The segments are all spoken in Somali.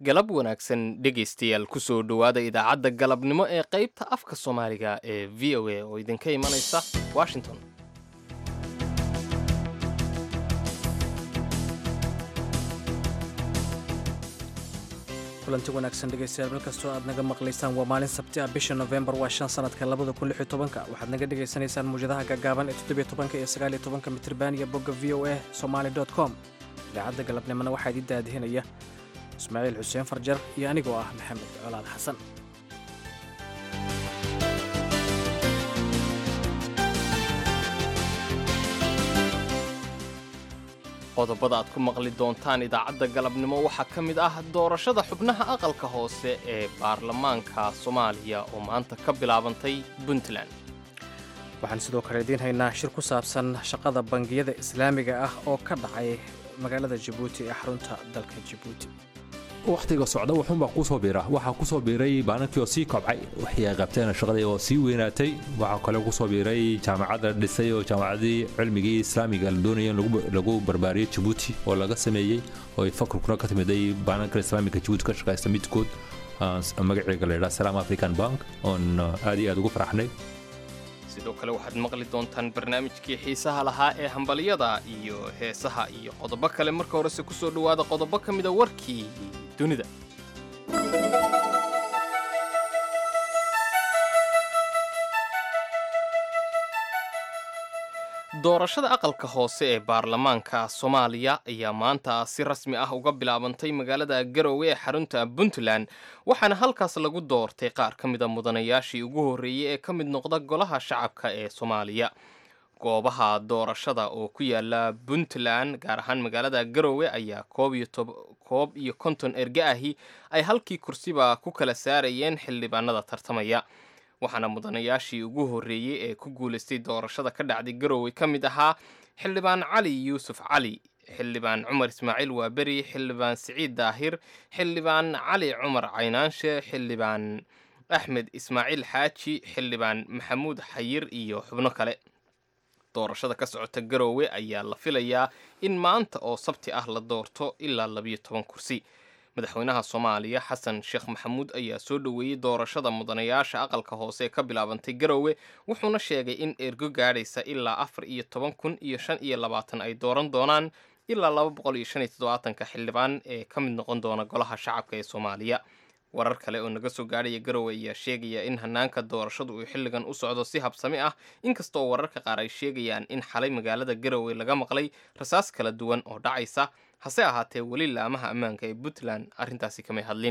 galab wanaagsan dhegaystayaal kusoo dhowaada idaacadda galabnimo ee qaybta afka soomaaliga ee v o a oo idinka imanaysa washington kulanti wanaagsan dhegaystayaal meel kastoo aad naga maqlaysaan waa maalin sabti ah bisha novembar waa shan sanadka labada kun lix iyo tobanka waxaad naga dhagaysanaysaan muwjadaha gaagaaban ee toddobiyo tobanka iyo sagaal iyo tobanka mitriban iyo bogga v o a somaali dot com idaacadda galabnimona waxaa idin daadihinaya ismaaciil xuseen farjar iyo anigoo ah maxamed colaad xasan qodobada aad ku maqli doontaan idaacadda galabnimo waxaa ka mid ah doorashada xubnaha aqalka hoose ee baarlamaanka soomaaliya oo maanta ka bilaabantay puntland waxaan sidoo kale idiin haynaa shir ku saabsan shaqada bangiyada islaamiga ah oo ka dhacay magaalada jabuuti ee xarunta dalka jabuuti wakhtiga socda wuxuunbaa kusoo biira waxaa kusoo biiray baanankii oo sii kobcay waxay ay qabteen shaqadii oo sii weynaatay waxaa kale kusoo biiray jaamacadda dhisay oo jaamacadii cilmigii islaamiga la doonaya in lagu barbaariyo jabuuti oo laga sameeyey oo ay fakrkuna ka timiday baananka islaamiga jabuuti ka shaqaysta midkood magaceega la yidhaha salaam african bank oon aad iyo aad ugu faraxnay sidoo kale waxaad maqli doontaan barnaamijkii xiisaha lahaa ee hambalyada iyo heesaha iyo qodobo kale marka horese kusoo dhowaada qodobo ka mida warkii dunida doorashada aqalka hoose ee baarlamaanka soomaaliya ayaa maanta si rasmi ah uga bilaabantay magaalada garowe ee xarunta puntland waxaana halkaas lagu doortay qaar ka mida mudanayaashii ugu horreeyey ee ka mid noqda golaha shacabka ee soomaaliya goobaha doorashada oo ku yaala puntland gaar ahaan magaalada garowe ayaa koob iyo konton erge ahi ay halkii kursiba ku kala saarayeen xildhibaanada tartamaya waxaana mudanayaashii ugu horreeyey ee ku guulaystay doorashada ka dhacday garowe ka mid ahaa xildhibaan cali yuusuf cali xildhibaan cumar ismaaciil waaberi xildhibaan siciid daahir xildhibaan cali cumar caynaanshe xildhibaan axmed ismaaciil xaaji xildhibaan maxamuud xayir iyo xubno kale doorashada ka socota garowe ayaa la filayaa in maanta oo sabti ah la doorto ilaa labiyo toban kursi madaxweynaha soomaaliya xasan sheekh maxamuud ayaa soo dhoweeyey doorashada mudanayaasha aqalka hoose ee ka bilaabantay garowe wuxuuna sheegay in ergo gaadhaysa ilaa afar iyo toban kun iyo shan iyo labaatan ay dooran doonaan ilaa laba boqol iyo shan iyo toddobaatanka xildhibaan ee ka mid noqon doona golaha shacabka ee soomaaliya warar kale oo naga soo gaadhaya garowe ayaa sheegaya in hanaanka doorashadu uu xilligan u socdo si habsami ah inkastoo wararka qaar ay sheegayaan in xalay magaalada garowe laga maqlay rasaas kala duwan oo dhacaysa hase ahaatee weli laamaha ammaanka ee puntland arrintaasi kamay hadlin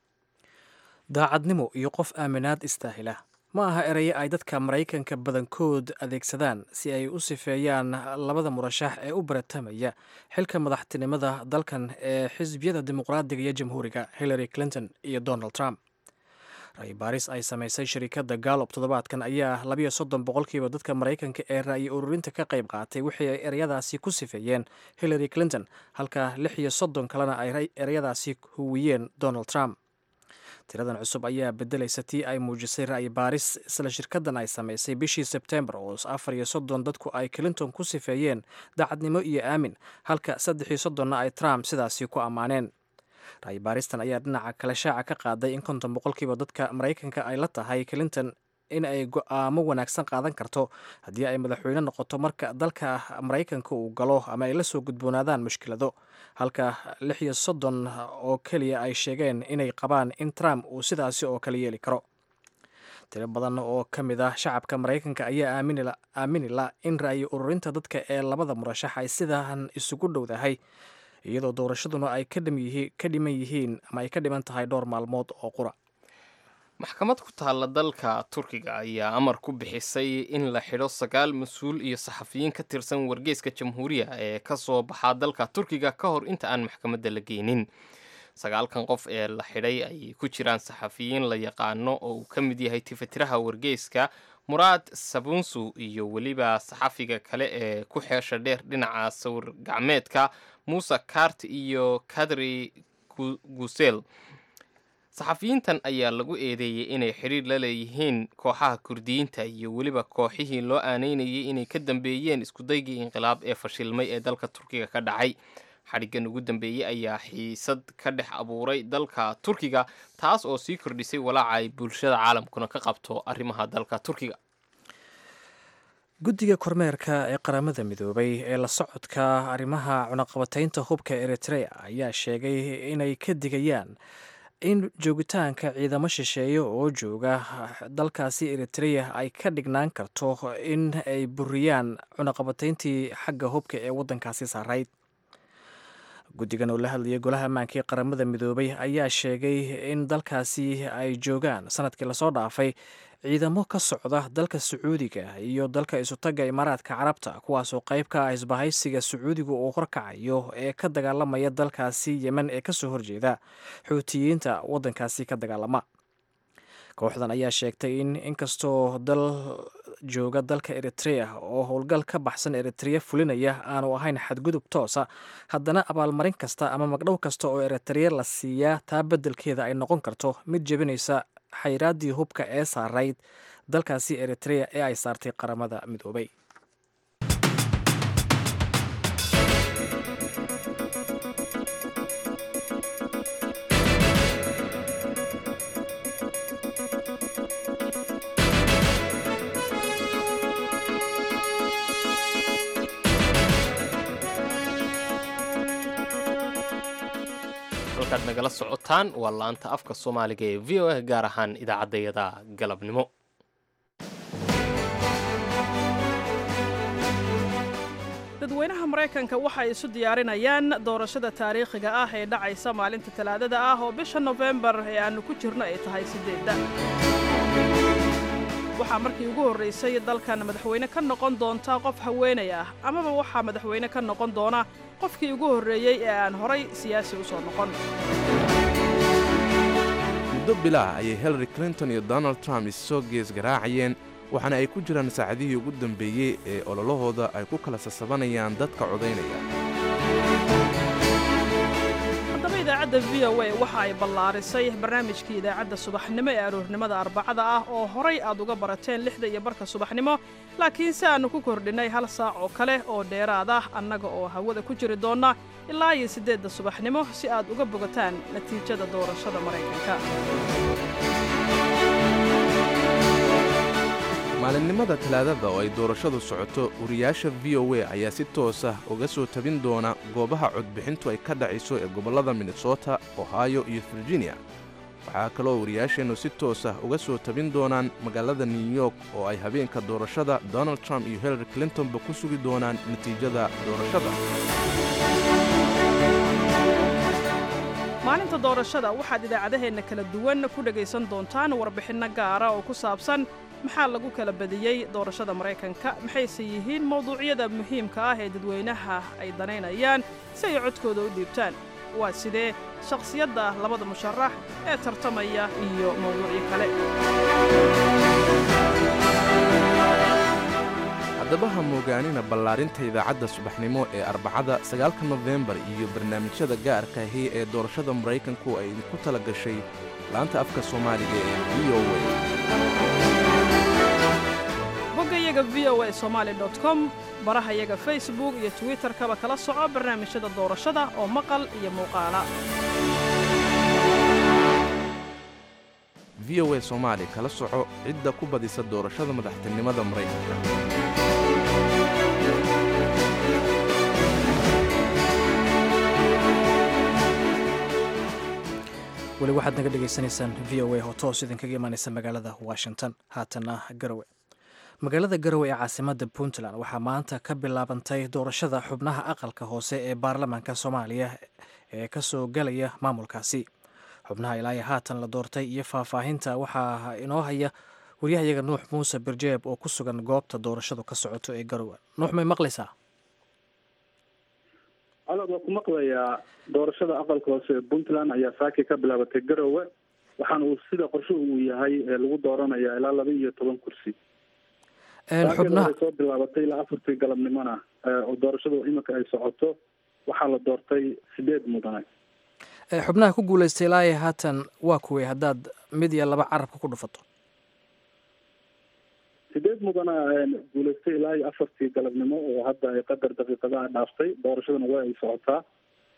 daacadnimo iyo qof aaminaad istaahila ma aha eraye ay dadka maraykanka badankood adeegsadaan si ay u sifeeyaan labada murashax ee u baratamaya xilka madaxtinimada dalkan ee xisbiyada dimuqraadiga iyo jamhuuriga hillary clinton iyo donald trump ra'yi baaris ay samaysay shirikadda gallop toddobaadkan ayaa labiyo soddon boqolkiiba dadka maraykanka ee ra'yi ururinta ka qayb qaatay wixii ay ereyadaasi ku sifeeyeen hillary clinton halka lix iyo soddon kalena ay ereyadaasi huwiyeen donald trump tiradan cusub ayaa bedelaysa tii ay muujisay ra'yi baaris isla shirkadan ay samaysay bishii sebtembar oo afar iyo soddon dadku ay clinton ku sifeeyeen daacadnimo iyo aamin halka saddex iyo soddonna ay trump sidaasi ku ammaaneen ra'yi baaristan ayaa dhinaca kale shaaca ka qaaday in konton boqolkiiba dadka maraykanka ay la tahay clinton in ay go-aamo wanaagsan qaadan karto haddii ay madaxweyne noqoto marka dalka maraykanka uu galo ama ay la soo gudboonaadaan mushkilado halka lix iyo soddon oo keliya ay sheegeen inay qabaan in trump uu sidaasi oo kale yeeli karo tiro badan oo ka mid ah shacabka maraykanka ayaa aamini la in ra'yi ururinta dadka ee labada murashax ay sidan isugu dhowdahay iyadoo doorashaduna ay ka dhiman yihiin ama ay ka dhiman tahay dhowr maalmood oo qura maxkamad ku taalla dalka turkiga ayaa amar ku bixisay in la xidho sagaal mas-uul iyo saxafiyiin ka tirsan wargeyska jamhuuriya ee ka soo baxaa dalka turkiga ka hor inta aan maxkamadda la geynin sagaalkan qof ee la xidhay ay ku jiraan saxafiyiin la yaqaano oo uu ka mid yahay tifatiraha wargeyska muraad sabunsu iyo weliba saxafiga kale ee ku xeesha dheer dhinaca sawir gacmeedka muuse kart iyo kadri gusel saxafiyiintan ayaa lagu eedeeyey inay xidhiir la leeyihiin kooxaha kurdiyiinta iyo weliba kooxihii loo aaneynayay inay ka dambeeyeen iskudaygii inqilaab ee fashilmay ee dalka turkiga ka dhacay xadhiggan ugu dambeeyey ayaa xiisad ka dhex abuuray dalka turkiga taas oo sii kordhisay walaaca ay bulshada caalamkuna ka qabto arrimaha dalka turkiga guddiga kormeerka ee qaramada midoobay ee la socodka arrimaha cunaqabataynta hubka eritrea ayaa sheegay inay ka digayaan in joogitaanka ciidamo shisheeye oo jooga dalkaasi eritrea ay ka dhignaan karto in ay buriyaan cunaqabatayntii xagga hubka ee waddankaasi saarayd guddigan oo la hadlayay golaha ammaanka ee qaramada midoobay ayaa sheegay in dalkaasi ay joogaan sanadkii lasoo dhaafay ciidamo ka socda dalka sacuudiga iyo dalka isutaga imaaraadka carabta kuwaasoo qayb ka ah isbahaysiga sacuudiga uu horkacayo ee ka dagaalamaya dalkaasi yemen ee kasoo horjeeda xuutiyiinta waddankaasi ka dagaalama kooxdan ayaa sheegtay in inkastoo dal jooga dalka eritrea oo howlgal ka baxsan eritrea fulinaya aanu ahayn xadgudub toosa haddana abaalmarin kasta ama magdhow kasta oo eritrea la siiyaa taa beddelkeeda ay noqon karto mid jebinaysa xayraaddii hubka ee saarayd dalkaasi eritrea ee ay saartay qaramada midoobay halkaad nagala socotaan waa laanta afka soomaaliga ee v o a gaar ahaan idaacaddayada galabnimo dadweynaha maraykanka waxa ay isu diyaarinayaan doorashada taariikhiga ah ee dhacaysa maalinta talaadada ah oo bisha nofembar ee aannu ku jirno ay tahay siddeedda waxaa markii ugu horraysay dalkan madaxweyne ka noqon doonta qof haweenay ah amaba waxaa madaxweyne ka noqon doona qofkii ugu horreeyey ee aan horay siyaasi u soo noqon muddo bilaah ayay hillary clinton iyo donald trump issoo gees garaacayeen waxaana ay ku jiraan saacadihii ugu dambeeyey ee ololahooda ay ku kala sasabanayaan dadka codaynaya haddaba idaacadda v o a waxa ay ballaarisay barnaamijkii idaacadda subaxnimo ee aroornimada arbacada ah oo horay aad uga barateen lixda iyo barka subaxnimo laakiin si aannu ku kordhinnay hal saac oo kale oo dheeraad ah annaga oo hawada ku jiri doonna ilaa iyo siddeedda subaxnimo si aad uga bogataan natiijada doorashada maraykanka maalinimada talaadada oo ay doorashadu socoto wariyaasha v o a ayaa si toos ah uga soo tabin doona goobaha codbixintu ay ka dhacayso ee gobollada minnesota ohio iyo virginia waxaa kaloo wariyaasheennu si toos ah uga soo tabin doonaan magaalada new york oo ay habeenka doorashada donald trump iyo hillary clintonba ku sugi doonaan natiijada doorashada maalinta doorashada waxaad idaacadaheenna kala duwan ku dhegaysan doontaan warbixinno gaara oo ku saabsan maxaa lagu kala badiyey doorashada maraykanka maxayse yihiin mawduucyada muhiimka ah ee dadweynaha ay danaynayaan si ay codkooda u dhiibtaan waa sidee shakhsiyadda labada musharax ee tartamaya iyo mawduucyo kale haddaba ha moogaanina ballaarinta idaacadda subaxnimo ee arbacada sagaalka nofembar iyo barnaamijyada gaarka ahi ee doorashada maraykanku ay idinku tala gashay laanta afka soomaaliga ee v o boggayaga v o a somaali com barahayaga facebook iyo twitterkaba kala soco barnaamijyada doorashada oo maqal iyo muuqaala v o a soomaali kala soco cidda ku badisa doorashada madaxtinimada maraykanka weli waxaad naga dhegaysanaysaan v o a oo toos idinkaga imaanaysa magaalada washington haatana garowe magaalada garowe ee caasimadda puntland waxaa maanta ka bilaabantay doorashada xubnaha aqalka hoose ee baarlamaanka soomaaliya ee kasoo galaya maamulkaasi xubnaha ilaayo haatan la doortay iyo faahfaahinta waxaa inoo haya waryahayaga nuux muuse birjeeb oo ku sugan goobta doorashadu ka socoto ee garowe nuux may maqlaysaa alod waa ku maqlayaa doorashada aqalka hoose ee puntland ayaa saaki ka bilaabatay garowe waxaana uu sida qorsho uu yahay lagu dooranaya ilaa laba iyo toban kursi xubnaha ay soo bilaabatay ilaa afartii galabnimona oo doorashadu iminka ay socoto waxaa la doortay sideed mudane xubnaha ku guulaystay ilaayo haatan waa kuwey haddaad mid iyo laba carabka ku dhufato sideed mudana guulaystay ilaa iyo afartii galabnimo oo hadda ay qadar daqiiqadaha dhaaftay doorashaduna waa ay socotaa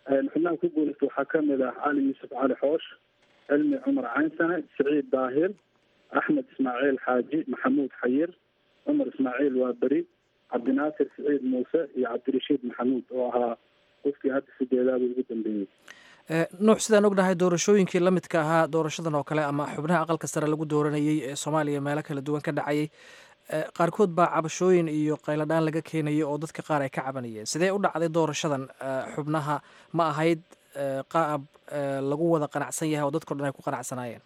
xubnaha ku guuleysta waxaa kamid ah cali yuusuf cali xoosh cilmi cumar caynsane siciid daahir axmed ismaaciil xaaji maxamuud xayir cumar ismaaciil waaberi cabdinaasir siciid muuse iyo cabdirashiid maxamuud oo ahaa qofkii hadda sideedaada ugu dambeeyey nuux sidaan ognahay doorashooyinkii la midka ahaa doorashadan oo kale ama xubnaha aqalka sare lagu dooranayay ee soomaaliya meelo kala duwan ka dhacayay qaarkood baa cabashooyin iyo qayladhaan laga keenaya oo dadka qaar ay ka cabanayeen sidee u dhacday doorashadan xubnaha ma ahayd qaab lagu wada qanacsan yahay oo dadkao dhan ay ku qanacsanaayeen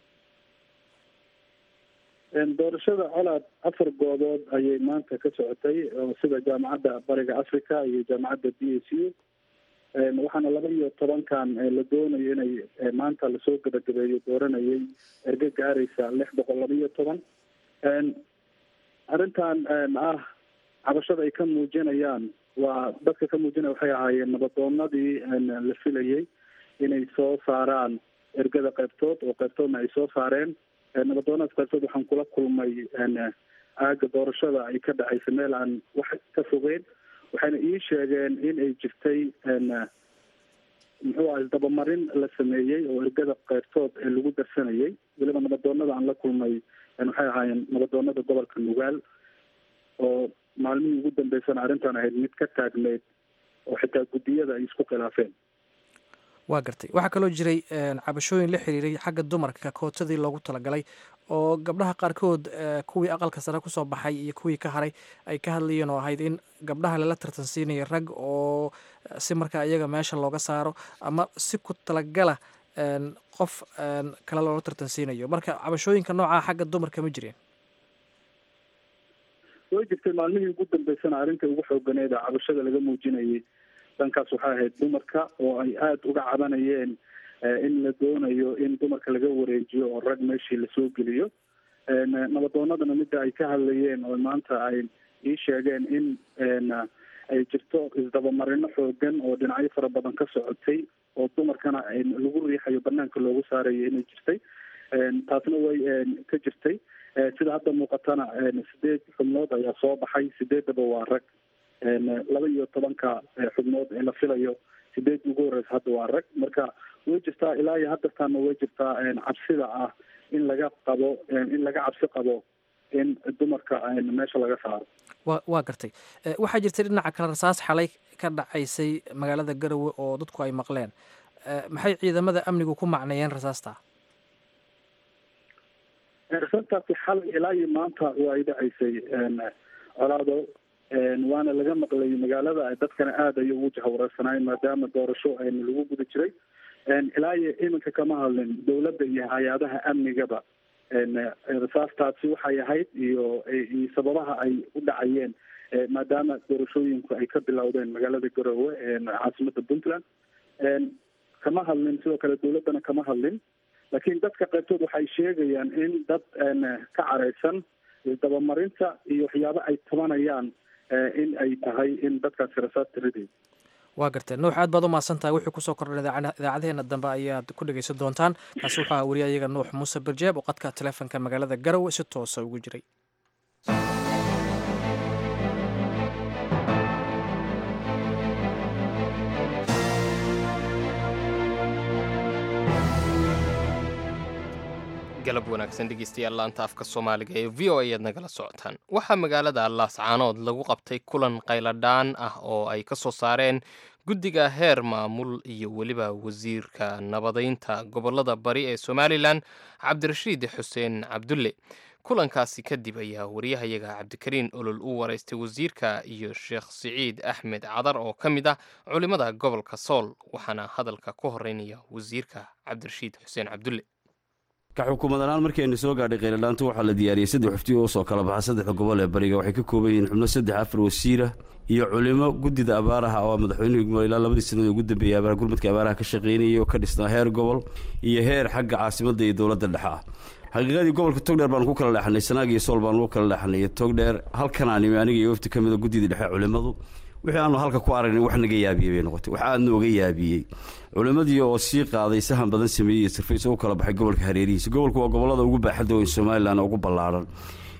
doorashada colaad afar goobood ayay maanta ka socotay oo sida jaamacadda bariga africa iyo jaamacadda b s u waxaana laba iyo tobankan la doonayo inay maanta lasoo gabagabeeyo dooranayay erge gaaraysa lix boqol laba iyo toban arrintan ah cabashada ay ka muujinayaan waa dadka ka muujinaya waxay ahaayeen nabadoonadii la filayay inay soo saaraan ergada qaybtood oo qaybtoodna ay soo saareen nabadoonadaas qaybtood waxaan kula kulmay aaga doorashada ay ka dhacaysa meel aan wax ka fogeyn waxayna ii sheegeen in ay jirtay muxuu ah isdabamarin la sameeyey oo ergada qaybtood ee lagu darsanayay weliba nabadoonada aan la kulmay waxay ahaayeen nabadoonada gobolka nugaal oo maalmihii ugu dambeysana arrintan ahayd mid ka taagneyd oo xitaa guddiyada ay isku khilaafeen waa gartay waxaa kaloo jiray cabashooyin la xiriiray xagga dumarka kootadii loogu talagalay oo gabdhaha qaarkood kuwii aqalka sare kusoo baxay iyo kuwii ka haray ay ka hadlayeen oo ahayd in gabdhaha lala tartansiinayo rag oo si markaa iyaga meesha looga saaro ama si ku talagala qof kale loola tartansiinayo marka cabashooyinka noocaa xagga dumarka ma jireen way jirtay maalmihii ugu dambeysana arrinta ugu xooganeed a cabashada laga muujinayay dhankaas waxay ahayd dumarka oo ay aada uga cabanayeen in la doonayo in dumarka laga wareejiyo oo rag meeshii lasoo geliyo nabadoonadana midda ay ka hadlayeen oo maanta ay ii sheegeen in ay jirto isdabamarino xoogan oo dhinacyo fara badan ka socotay oo dumarkana lagu riixayo banaanka loogu saarayo inay jirtay taasna way ka jirtay sida hadda muuqatana sideed xubnood ayaa soo baxay sideedaba waa rag laba iyo tobanka xubnood ee la filayo sideed ugu horeysa hadda waa rag marka way jirtaa ilaa iyo haddartaana way jirtaa cabsida ah in laga qabo in laga cabsi qabo in dumarka meesha laga saaro wa waa gartay waxaa jirtay dhinaca kale rasaas xalay ka dhacaysay magaalada garowe oo dadku ay maqleen maxay ciidamada amnigu ku macneeyeen rasaasta rasastaasi xalay ilaa iyo maanta waa ay dhacaysay colaado waana laga maqlay magaalada dadkana aada ayay ugu jahwareersanaayeen maadaama doorasho lagu guda jiray ilaa iyo iminka kama hadlin dowladda iyo hay-adaha amnigaba rasaastaasi waxay ahayd iyo iyo sababaha ay u dhacayeen maadaama doorashooyinku ay ka bilowdeen magaalada garoowe caasimada puntland kama hadlin sidoo kale dowladdana kama hadlin laakiin dadka qaybtood waxay sheegayaan in dad ka careysan isdabamarinta iyo waxyaabo ay tabanayaan in ay tahay in dadkaasi rasaasta riday waa gartee nuux aad baad u mahadsan tahay wuxuu kusoo kordhan idaacadaheena dambe ayaad ku dhegeysan doontaan kaasi wuxuu aha wariya iyaga nuux muuse barjeeb oo qadka taleefonka magaalada garowe si toosa ugu jiray galab wanaagsan dhegeystayaal laanta afka soomaaliga ee v o a aad nagala socotaan waxaa magaalada laascaanood lagu qabtay kulan qayladhaan ah oo ay ka soo saareen guddiga heer maamul iyo weliba wasiirka nabadaynta gobolada bari ee somalilan cabdirashiid xuseen cabdulle kulankaasi kadib ayaa wariyahayaga cabdikariin olol u waraystay wasiirka iyo sheekh siciid axmed cadar oo ka mid ah culimmada gobolka sool waxaana hadalka ku horeynaya wasiirka cabdirashiid xuseen cabdulle ka xukuumadanaaan markaynu soo gaadhay kheyladhaantu waxaa la diyaariyey saddex xufti oo soo kala baxa saddexda gobol ee bariga waxay ka kooban yihiin xubno saddex afar wasiira iyo culimo guddida abaaraha oo madaxweynuhu ilaa labadii sannadood ugu dambeeyey abaar gurmadka abaaraha ka shaqaynayay oo ka dhisnaa heer gobol iyo heer xagga caasimadda iyo dowladda dhexe ah xaqiiqadii gobolka togdheer baanu ku kala leexanay sanaag iyo sool baanu ku kala leexanay togdheer halkanaan imi aniga iyo wafti ka mida guddida dhexe culimmadu wixii aanu halka ku aragnay wax naga yaabiyey bay noqotay wax aad nooga yaabiyey culimmadii oo sii qaaday sahan badan sameeyey iyo sirfays u kala baxay gobolka hareerihiisa gobolku waa gobollada ugu baaxadda weyn somalilan ugu ballaadhan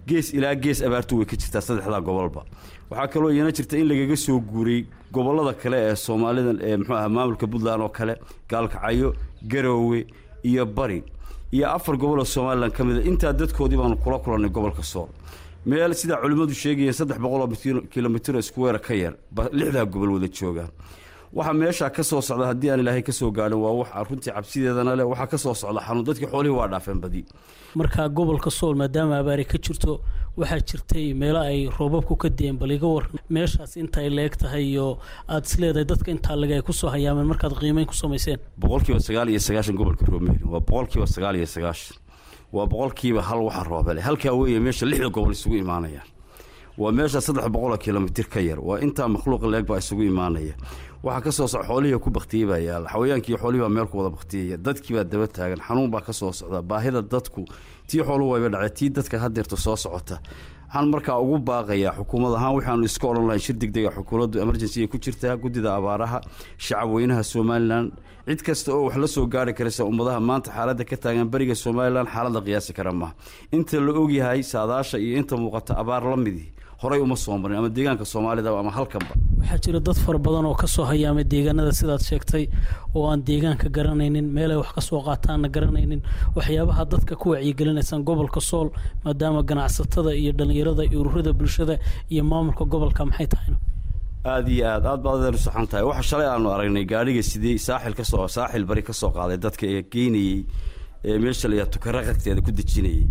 gees ilaa gees abaartu way ka jirtaa saddexdaa gobolba waxaa kaloo iyana jirta in lagaga soo guuray gobollada kale ee soomaalida ee muxuu aha maamulka puntland oo kale gaalkacyo garoowe iyo bari iyo afar gobol oo somalilan ka mida intaa dadkoodii baanu kula kulannay gobolka sool meel sidaa culimmadu sheegayeen saddex boqol oo kilomitr iskuweera ka yar ba lixdaa gobol wada joogaan waxaa meeshaa ka soo socda haddii aan ilaahay ka soo gaadhin waa wax runtii cabsideedana leh waxaa ka soo socda xanuun dadkii xoolihii waa dhaafeen badi marka gobolka sool maadaama abaari ka jirto waxaa jirtay meelo ay roobabku ka deen bal iga waran meeshaas inta ay leeg tahay iyo aada isleedahay dadka intaa leg ay kusoo hayaameen markaad qiimeyn ku samayseen boqolkiiba sagaal iyo sagaashan gobolka roomeheli waa boqolkiiba sagaal iyo sagaashan waa boqolkiiba hal waxa roobale halkaa weeye meesha lixda gobol isugu imaanayaan waa meesha saddex boqoloo kilomitir ka yar waa intaa makhluuqa leeg baa isugu imaanaya waxaa ka soo soc xoolihii ku baktiyey baa yaala xawayaankii xoolihii baa meel ku wada baktiyaya dadkii baa daba taagan xanuun baa ka soo socda baahida dadku tii xooluhu wayba dhacay tii dadka hadeerta soo socota waxaan markaa ugu baaqayaa xukuumad ahaan waxaanu iska odhan lahayn shir degdega xukuumaddu emergency ay ku jirtaa guddida abaaraha shacab weynaha somalilan cid kasta oo wax la soo gaari karaysa ummadaha maanta xaaladda ka taagan beriga somalilan xaaladda qiyaasi kara maaha inta la ogyahay saadaasha iyo inta muuqata abaar la midii horay uma soo marin ama deegaanka soomaalida ama halkanba waxaa jira dad fara badan oo kasoo hayaamay deegaanada sidaad sheegtay oo aan deegaanka garanaynin meelay wax ka soo qaataanna garanaynin waxyaabaha dadka ku wacyigelinaysaan gobolka sool maadaama ganacsatada iyo dhallinyarada iyo ururada bulshada iyo maamulka gobolka maxay tahayna aada iyo aad aad baad adeer u saxan tahay waxa shalay aanu aragnay gaadhiga sidii saaxil kasoo saaxil bari ka soo qaaday dadka ee geynayey ee meesha la yaha tukaraqagteeda ku dejinayay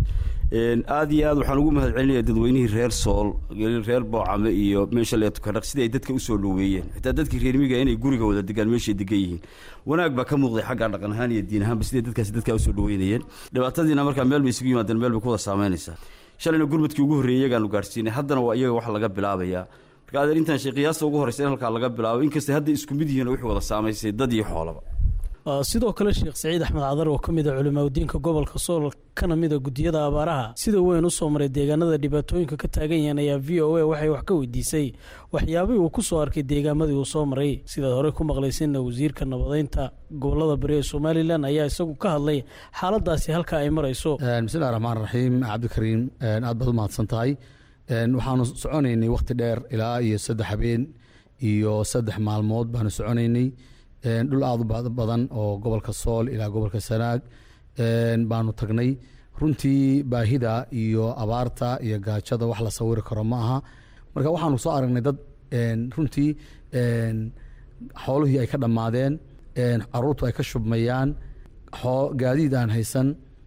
aada iyo aad waxaan ugu mahad celinaya dadweynihii reer sool reer boocame iyo meesha la tukaraq sidii ay dadka usoo dhoweeyeen xitaa dadkii reer miga inay guriga wada degaan meeshay degan yihiin wanaag baa ka muuqday xagga dhaqan ahaan iyo diin ahaanba siday dadkaasi dadkaa usoo dhoweynayeen dhibaatadiina markaa meel bay isugu yimaadeen meel bay ku wada saameynaysaa shalayna gurmadkii ugu horreeyey iyagaanu gaarsiinay haddana waa iyaga wax laga bilaabayaa marka adeer intaan shay qiyaasta ugu horreysa in halkaa laga bilaabo inkastay hadda isku mid yihiin oo wixii wada saamaysay dad iyo xoolaba sidoo kale sheekh saciid axmed cadar oo ka mid a culimaadudiinka gobolka sool kana mid a gudiyada abaaraha sida weyn u soo maray deegaanada dhibaatooyinka ka taagan yahan ayaa v o a waxay wax ka weydiisay waxyaabihii uu ku soo arkay deegaamadii uu soo maray sidaad horey ku maqlaysayna wasiirka nabadeynta gobolada bari ee somalilan ayaa isagu ka hadlay xaaladaasi halka ay marayso bismillahi raxmaan raxiim cabdikariim aad baad u mahadsan tahay waxaanu soconaynay wakhti dheer ilaa iyo saddex habeen iyo saddex maalmood baanu soconaynay dhul aada u badan oo gobolka sool ilaa gobolka sanaag baanu tagnay runtii baahida iyo abaarta iyo gaajada wax la sawiri karo ma aha marka waxaanu soo aragnay dad runtii xoolihii ay ka dhammaadeen caruurtu ay ka shubmayaan gaadiid aan haysan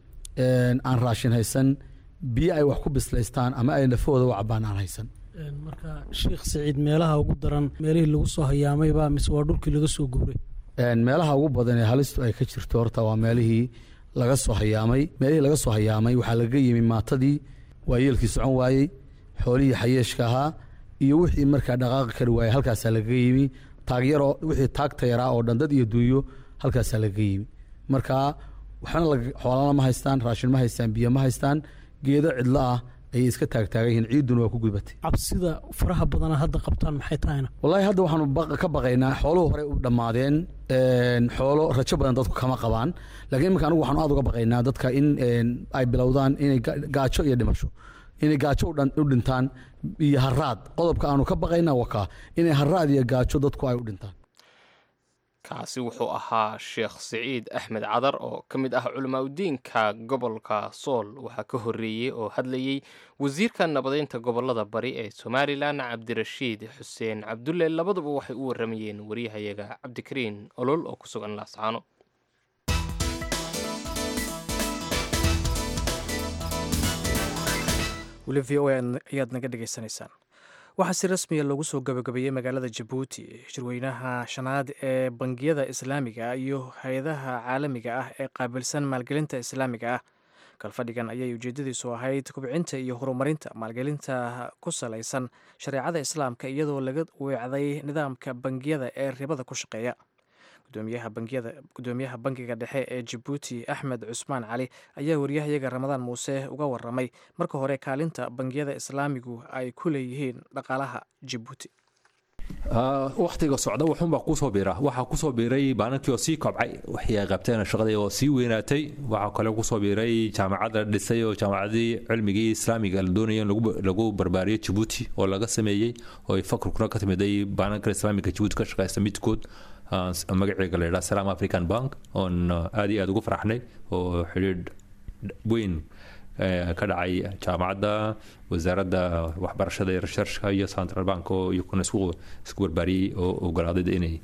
aan raashin haysan biyo ay wax ku bislaystaan ama ay nafahooda u cabaan aan haysan marka sheekh saciid meelaha ugu daran meelihii lagu soo hayaamayba mise waa dhulkii laga soo guuray meelaha ugu badan ee halistu ay ka jirto horta waa meelihii laga soo hayaamay meelihii laga soo hayaamay waxaa laga yimi maatadii waayeelkii socon waayey xoolihii xayeeshka ahaa iyo wixii markaa dhaqaaqi kari waayey halkaasaa lagaga yimi taagyaroo wixii taagta yaraa oo dhan dad iyo duunyo halkaasaa lagaga yimi marka waxna xoolana ma haystaan raashin ma haystaan biyo ma haystaan geedo cidlo ah ayay iska taagtaagan yihiin ciiduna waa ku gudbatay cabsida faraha badana hadda qabtaan maxay tahayna wallaahi hadda waxaanu ka baqaynaa xooluhu horey u dhammaadeen xoolo rajo badan dadku kama qabaan laakiin iminka anigu waxaanu aada uga baqaynaa dadka in ay bilowdaan inay gaajo iyo dhimasho inay gaajo u dhintaan iyo haraad qodobka aanu ka baqaynaa wakaa inay haraad iyo gaajo dadku ay u dhintaan kaasi wuxuu ahaa sheekh siciid axmed cadar oo ka mid ah culimaadudiinka gobolka sool waxaa ka horreeyey oo hadlayey wasiirka nabadeynta gobolada bari ee somalilan cabdirashiid xuseen cabdulle labaduba waxay u warramayeen waryahayaga cabdikariin olol oo ku sugan laascaano weli v o ayaad naga dhegaysanaysaan waxaa si rasmiya loogu soo gabagabeeyey magaalada jabuuti shirweynaha shanaad ee bangiyada islaamiga iyo hay-adaha caalamiga ah ee qaabilsan maalgelinta islaamiga ah kalfadhigan ayay ujeedadiisu ahayd kubcinta iyo horumarinta maalgelinta ku salaysan shareecada islaamka iyadoo laga weecday nidaamka bangiyada ee ribada ku shaqeeya gudoomiyaha bangiga dhexe ee jabuuti axmed cusmaan cali ayaa waryahayaga ramadaan muuse uga waramay marka hore kaalinta bangiyada islaamigu ay ku leeyihiin dhaqaalaha jabuuti wakhtiga socda wuxuunbaa kusoo biira waxaa kusoo biiray baanankii oo sii kobcay wixii ay qabteen shaqadii oo sii weynaatay waxaa kale kusoo biiray jaamacadda dhisay oo jaamacadii cilmigii islaamiga la doonaya in lagu barbaariyo jabuuti oo laga sameeyey oo ay fakrkuna ka timiday baananka islaamiga jabuuti ka shaqeysta midkood magaceega la yidhaha salaam african bank oon aad iyo aad ugu faraxnay oo xidhiidh weyn ka dhacay jaamacadda wasaaradda waxbarashada iyo researchka iyo central bank oo iyakuna isku isku barbaariyey oo ogolaaday inay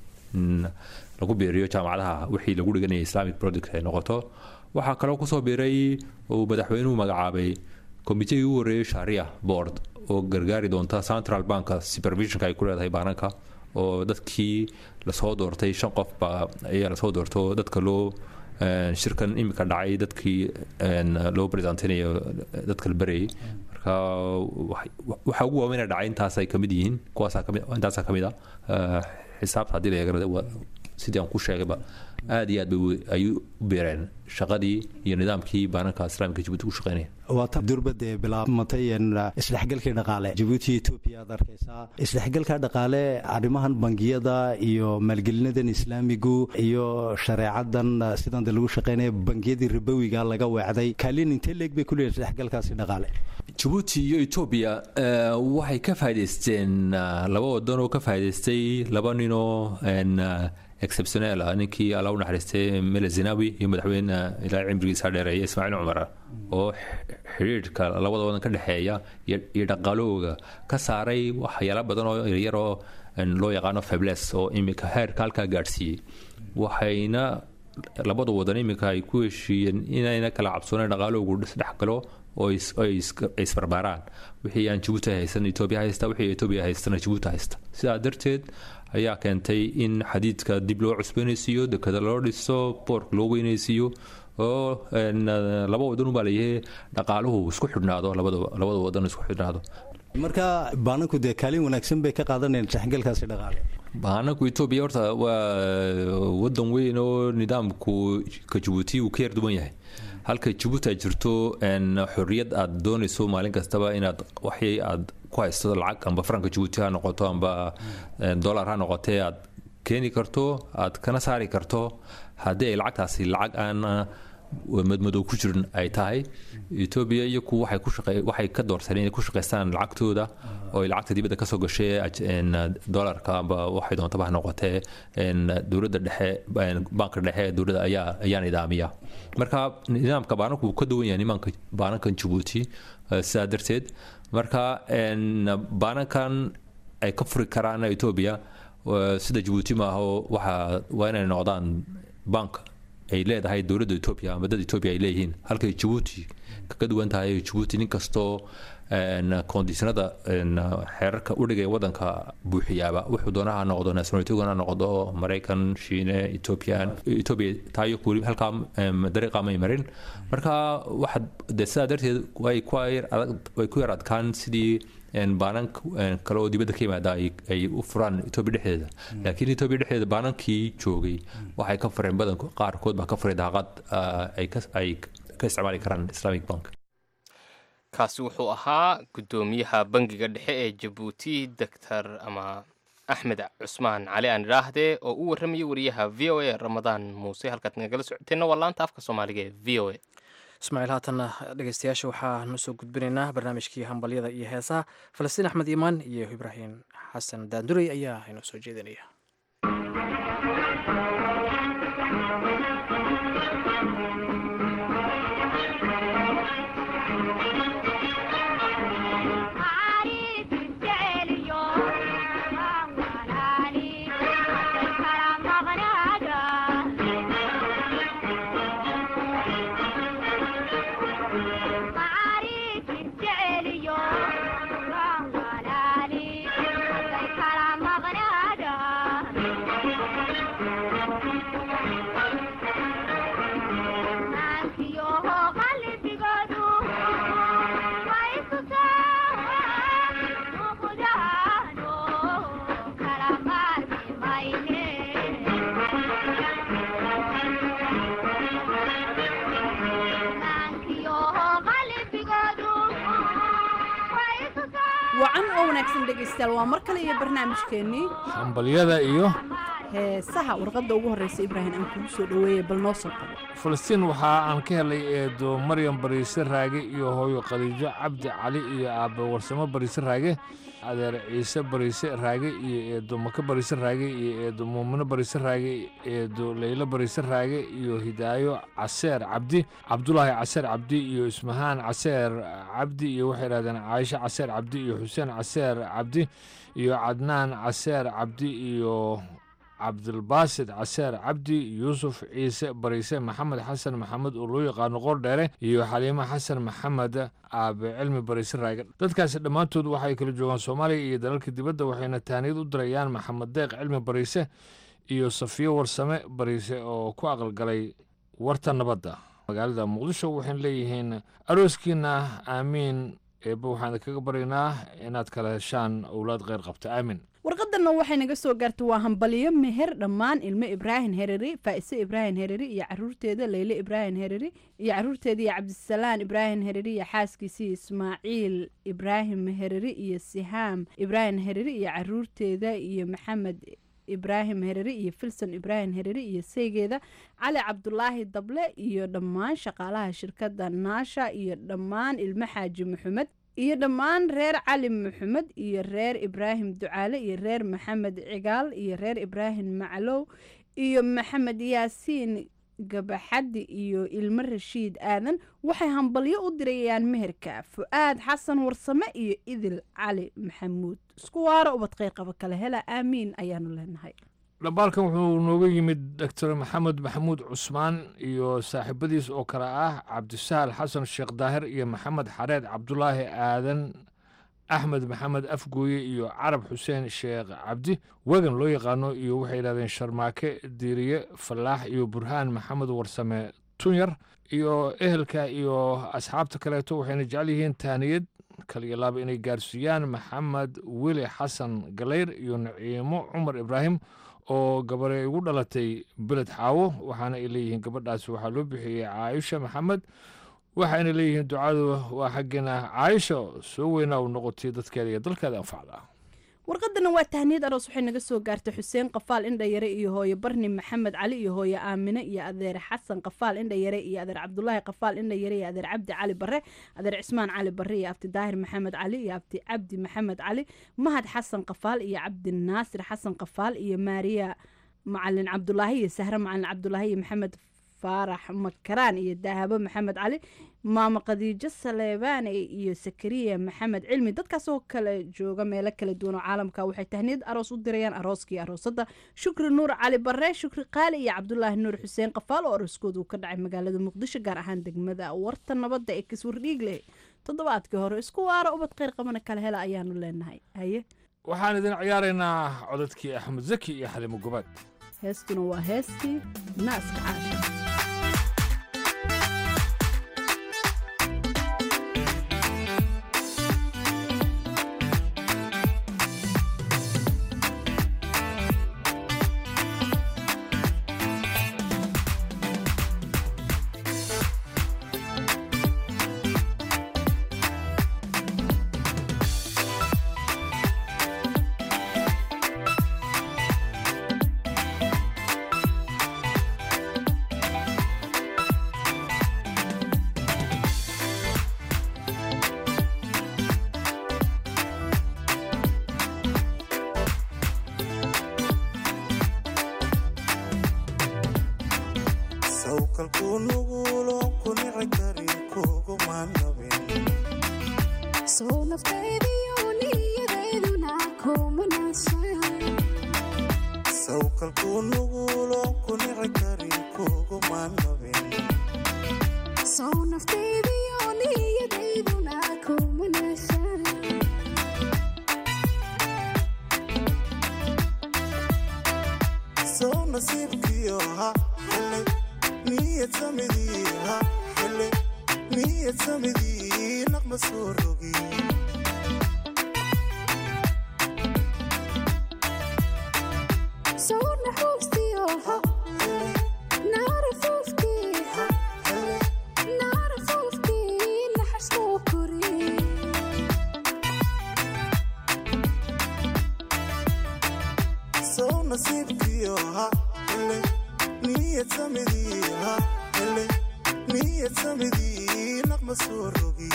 lagu biiriyo jaamacadaha wixii lagu dhiganaya islamic project ay noqoto waxaa kaloo kusoo biiray uu madaxweynuhu magacaabay komiteyii u horeeyey sharia board oo gargaari doonta central bank supervisionka ay ku leedahay baananka oo dadkii lasoo doortay shan qof baa ayaa lasoo doorto dadka loo shirkan imika dhacay dadkii loo presentinayo dadka la berayay marka waxa ugu waaweyn dhacay intaasay kamid yihiin kuwaasaa kamid intaasaa kamid ah xisaabta haddii la eegana sidii aan ku sheegayba aad iyo aad bay ay u beereen shaqadii iyo nidaamkii baananka islaamka jabuuti ku shaqeynaya waa tan durbadee bilaabmatay isdhexgalkii dhaqaale jabuuti etoobiya aad arkaysaa isdhexgalka dhaqaale arrimahan bangiyada iyo maalgelinadan islaamigu iyo shareecadan sidan de lagu shaqeynaya bangiyadii ribowiga laga weecday kaalin intee leeg bay kuleeyihin isdhexgalkaasi dhaqaale jabuuti iyo etoobiya waxay ka faa'idaysteen laba wadan oo ka faa'idaystay laba ninoo exceptionel ah ninkii alla u naxariistay mele zinawi iyo madaxweyne ilaa cimrigiisa dheereeya ismaaciil cumar oo xidhiidhka labada wadan ka dhexeeya iyo dhaqaalahooga ka saaray waxyaala badan oo yaryar oo loo yaqaano febles oo imika heerka halkaa gaadhsiiyey waxayna labada wadan imika ay ku heshiiyeen inayna kala cabsooneen dhaqaalahoogu isdhexgalo oo ay isbarbaaraan wixii aan jabuuti haysan etoobiya haysta wixii etoobiya haystana jabuuti haysta sidaa darteed ayaa keentay in xadiidka dib loo cusboonaysiiyo dekada loo dhiso boorka loo weynaysiiyo oo laba wadan ubaa layahay dhaqaaluhu isku xidhnaado labada wadan isku xidhnaado marka baananku dee kaalin wanaagsan bay ka qaadanayaan isdhexgalkaasi dhaqaale baananku etoobiya horta waa wadan weyn oo nidaamku ka jabuuti uu ka yar duwan yahay halka jabuuti ay jirto xorriyad aad doonayso maalin kastaba inaad waxii aad ku haysto lacag amba faranka jabuuti ha noqoto amba dollar ha noqotee aad keeni karto aad kana saari karto haddii ay lacagtaasi lacag aan madmadow ku jirin ay tahay etoobiya iyaku waxay ku shaqe waxay ka doorteen inay ku shaqaystaan lacagtooda oo ay lacagta dibadda kasoo gashay dollarka amba waxay doontaba ha noqotee dowladda dhexe banka dhexe ee dowladda ayaa ayaa nidaamiya marka nidaamka baananku wuu ka duwan yahay nimaanka baanankan jabuuti sidaa darteed marka baanankan ay ka furi karaan etoobiya sida jabuuti maaha waxa waa inay noqdaan bank ay leedahay dowladda etoobiya ama dad etoobiya ay leeyihiin halkay jabuuti kaga duwan tahay jabuuti nin kastoo konditionada xeerarka udhigaya wadanka buuxiyaaba wuxuu doonaha noqdo nationalitiguna noqdo maraykan shiine ethoobian etoobiya taayo weli halkaa dariiqa may marin marka waxa de sidaa darteed way ku way ku yar adkaan sidii baanan kale oo dibadda ka yimaada ay u furaan etoobiya dhexdeeda laakiin etoobiya dhexdeeda baanankii joogay waxay ka fureen badan qaarkood baa ka furay daaqad ay ka isticmaali karaan islamic bank kaasi wuxuu ahaa guddoomiyaha bangiga dhexe ee jabuuti doctor ama axmed cusmaan cali aan idhaahdee oo u warramayay wariyaha v o a ramadaan muuse halkaad nagala socoteenna waa laanta afka soomaaliga ee v o a ismaaciil haatanna dhegeystayaasha waxaanu soo gudbinaynaa barnaamijkii hambalyada iyo heesaha falastiin axmed iimaan iyo ibraahim xasan daandurey ayaa inoo soo jeedinaya Thank you. wacan oo wanaagsan dhegaystayaal waa mar kale iyo barnaamijkeennii hambalyada iyo heesaha warqadda ugu horreysa ibraahim aan kugu soo dhoweeyey bal noo soo qabo falastiin waxa aan ka helay eedo maryam bariise raage iyo hooyo khadiijo cabdi cali iyo aabbe warsamo bariise raage adeer ciise bariise raage iyo eedo maka bariise raage iyo eedo muumino bariise raage eedo leylo bariise raage iyo hidaayo caseer cabdi cabdulaahi caseer cabdi iyo ismahaan caseer cabdi iyo waxay idhahdeen caaisho caseer cabdi iyo xuseen caseer cabdi iyo cadnaan caseer cabdi iyo cabdilbaasid caseer cabdi yuusuf ciise bariise maxamed xasan maxamed oo loo yaqaano qordheere iyo xaliimo xasan maxamed aabe cilmi bariise raage dadkaasi dhammaantood waxay kala joogaan soomaaliya iyo dalalka dibadda waxayna taaniyad u dirayaan maxamed deeq cilmi bariise iyo safiyo warsame bariise oo ku aqalgalay warta nabadda magaalada muqdisho waxayna leeyihiin arooskiina aamiin eebba waxaan kaga baryaynaa inaad kala heshaan owlaad kheyr qabta aamin warqadanna waxay naga soo gaartay waa hambalyo meher dhammaan ilmo ibraahim hereri faa'ise ibraahim hereri iyo caruurteeda leyle ibraahim hereri iyo caruurteeda iyo cabdisalaan ibraahim hereri iyo xaaskiisii ismaaciil ibraahim hereri iyo sihaam ibraahim hereri iyo caruurteeda iyo maxamed ibraahim hereri iyo filson ibraahim hereri iyo seygeeda cali cabdulaahi dable iyo dhammaan shaqaalaha shirkadda naasha iyo dhammaan ilmo xaaji maxamed iyo dhammaan reer cali maxamed iyo reer ibraahim ducaale iyo reer maxamed cigaal iyo reer ibraahim maclow iyo maxamed yaasiin gabaxaddi iyo ilmo rashiid aadan waxay hambalyo u dirayaan meherka fu-aad xasan warsame iyo idil cali maxamuud isku waaro ubad qeyqaba kale hela aamiin ayaanu leenahay dhambaalkan wuxuu nooga yimid doctor maxamed maxamuud cusmaan iyo saaxiibadiis oo kale ah cabdisahal xasan sheekh daahir iyo maxamed xareed cabdulaahi aadan axmed maxamed afgooye iyo carab xuseen sheekh cabdi wegan loo yaqaano iyo waxay yidhahdeen sharmaake diiriye fallaax iyo burhaan maxamed warsame tunyar iyo ehelka iyo asxaabta kaleeto waxayna jecel yihiin taaniyad kaliyo laaba inay gaarsiiyaan maxamed weli xasan galeyr iyo naciimo cumar ibraahim oo gabare ugu dhalatay beled xaawo waxaana ay leeyihiin gabadhaasi waxaa loo bixiyey caaisha maxamed waxayna leeyihiin ducadu waa xaggeena caaisha soo weynaa u noqotay dadkeeda iyo dalkeeda anfacda warqadana waa tahniyad aroos waxay naga soo gaartay xuseen qafaal indhayare iyo hooye barni maxamed cali iyo hooye aamine iyo adeer xasan qafaal indhayare iyo adeer cabdulaahi qafaal indhayare iyo adeer cabdi cali bare adeer cismaan cali bare iyo abti daahir maxamed cali iyo abti cabdi maxamed cali mahad xasan qafaal iyo cabdi naasir xasan qafaal iyo maariya macalin cabdulaahi iyo sahre macalin cabdulaahi iyo maxamed faarax makaraan iyo daahabo maxamed cali maamo khadiijo saleebaane iyo sakariya maxamed cilmi dadkaasoo kale jooga meelo kala duwan oo caalamka waxay tahniyad aroos u dirayaan arooskii aroosadda shukri nuur cali bare shukri qaali iyo cabdulaahi nuur xuseen qafaal oo arooskooda uu ka dhacay magaalada muqdisho gaar ahaan degmada warta nabadda ee kiswardhiigleh toddobaadkii hore isku waara ubad kheyr qabana kale hela ayaanu leenahay haye waxaan idin ciyaaraynaa codadkii axmed zaki iyo xalimo gobaad heestuna waa heestii naaska caasha sow nasiibkiyo ha hele niyad samidii ha hele niyad samidii naqma soo rogi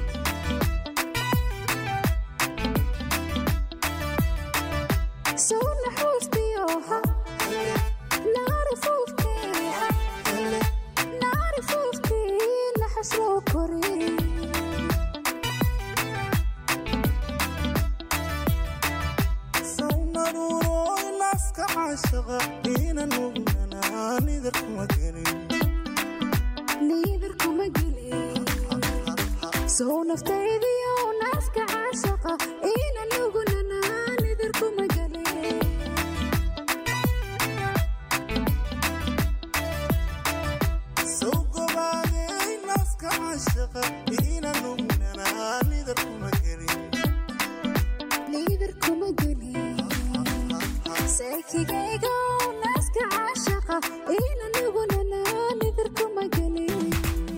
sowna xuustiyoha naari fuufkiiha naari fuufkii naxasloo kori sow naruurooy naaska caashaqa ina nugnanaa nidar kuma gelin niidar kuma gelin sow naftaydiyo naaska caashaqa ina nugunanaa nidar kuma gelin sow gobaadey naaska caashaqa ina nugnanaa nidar kuma gelin niidar kuma gelin seekigayga naaska caashaqa ina nugunanaa nidar kuma gelin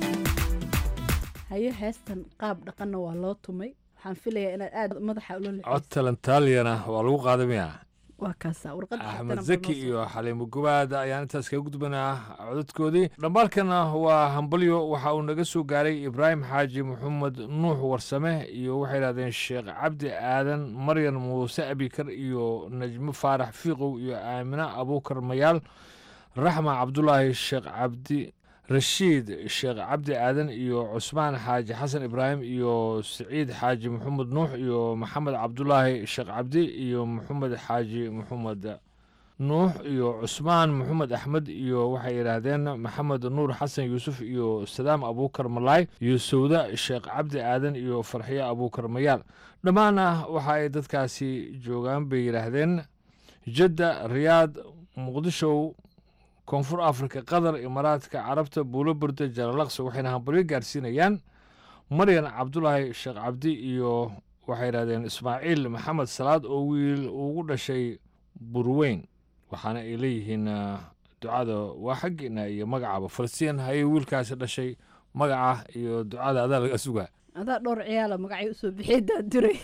hayo heestan qaab dhaqanna waa loo tumay waxaan filayaa inaad aad madaxa ula cod talentaaliyana waa lagu qaadamayaa waa kaasa warqadda axmed xigtana zaki iyo xaliimo gubaad ayaan intaas kaga gudbanaa codadkoodii dhambaalkana waa hambalyo waxa uu naga soo gaaray ibraahim xaaji maxamed nuux warsame iyo waxay idhahdeen sheekh cabdi aadan maryan muuse abikar iyo najmo faarax fiiqow iyo aamina abuukar mayaal raxma cabdulaahi sheekh cabdi rashiid sheekh cabdi aadan iyo cusmaan xaaji xasan ibraahim iyo siciid xaaji maxamed nuux iyo maxamed cabdulaahi sheekh cabdi iyo maxamed xaaji maxamed nuux iyo cusmaan maxamed axmed iyo waxay yidhaahdeen maxamed nuur xasan yuusuf iyo sadaam abuukar malaay iyo sawda sheekh cabdi aadan iyo farxiyo abuukar mayaal dhammaana waxa ay dadkaasi joogaan bay yidhaahdeen jadda riyaad muqdishow koonfur afrika qatar imaaraadka carabta buulo burda jalalaqsi waxayna hambalyo gaarsiinayaan maryan cabdulaahi sheekh cabdi iyo waxay yidhahdeen ismaaciil maxamed salaad oo wiil ugu dhashay burweyn waxaana ay leeyihiin ah, ducada waa xaggiina iyo magacaba falastiin hayay wiilkaasi dhashay magaca iyo ducada adaa laga sugaa adaa dhowr ciyaala magacyo usoo bixiyay daanduray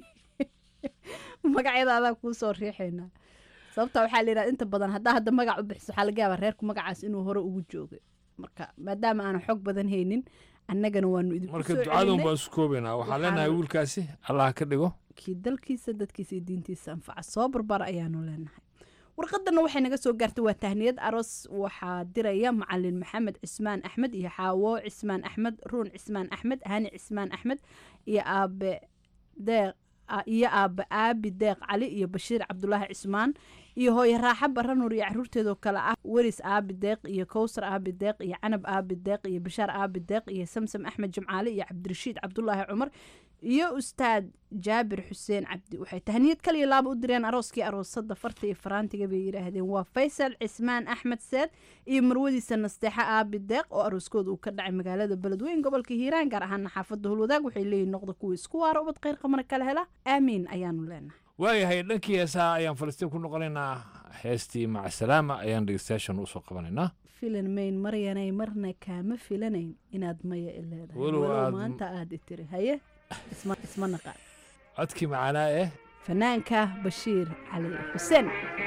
magacyada adaa kuu soo riixaynaa sababta waxaa la yidhahda inta badan haddaa hadda magac u bixiso waxaa laga yaabaa reerku magacaas inuu hore ugu joogay marka maadaama aanan xog badan haynin annagana waanu idinku marka soo ducadan celinay baan isu koobaynaa waxaan Waxaan- leenahay wiilkaasi allah ka dhigo kii dalkiisa dadkiisa iyo diintiisa anfaca soo barbar ayaanu leenahay warqadana waxay naga soo gaartay waa tahniyad aroos waxaa diraya macalin maxamed cismaan axmed iyo xaawo cismaan axmed ruun cismaan axmed hani cismaan axmed iyo aabe deeq a- iyo aabe aabi deeq cali iyo bashiir cabdulaahi cismaan iyo hooye raaxa baranur iyo caruurteedoo kale ah weris aabi deeq iyo kowsar aabi deeq iyo canab aabi deeq iyo bashaar aabi deeq iyo samsam axmed jimcaale iyo cabdirashiid cabdulaahi cumar iyo ustaad jaabir xuseen cabdi waxay tahniyad kaliya laaba u direen arooskii aroosada farta iyo faraantiga bay yidhaahdeen waa faysal cismaan axmed seed iyo marwadiisa nasteexa aabi deeq oo arooskooda uu ka dhacay magaalada beledweyn gobolka hiiraan gaar ahaana xaafada hulwadaag waxay leeyihin noqda kuwa isku waara ubad kheyr qamar kala hela aamiin ayaanu leenahay waayahay dhankii heesaha ayaan falastiin ku noqonaynaa heestii macsalaama ayaan dhegeystayaashan usoo qabanaynaa filan mayn maryanay marna kaama filanayn inaad maya i leedahay Walow walow aad- maanta aad i tiri haye isma isma naqaan codkii macaanaa eh fanaanka bashiir cali xuseen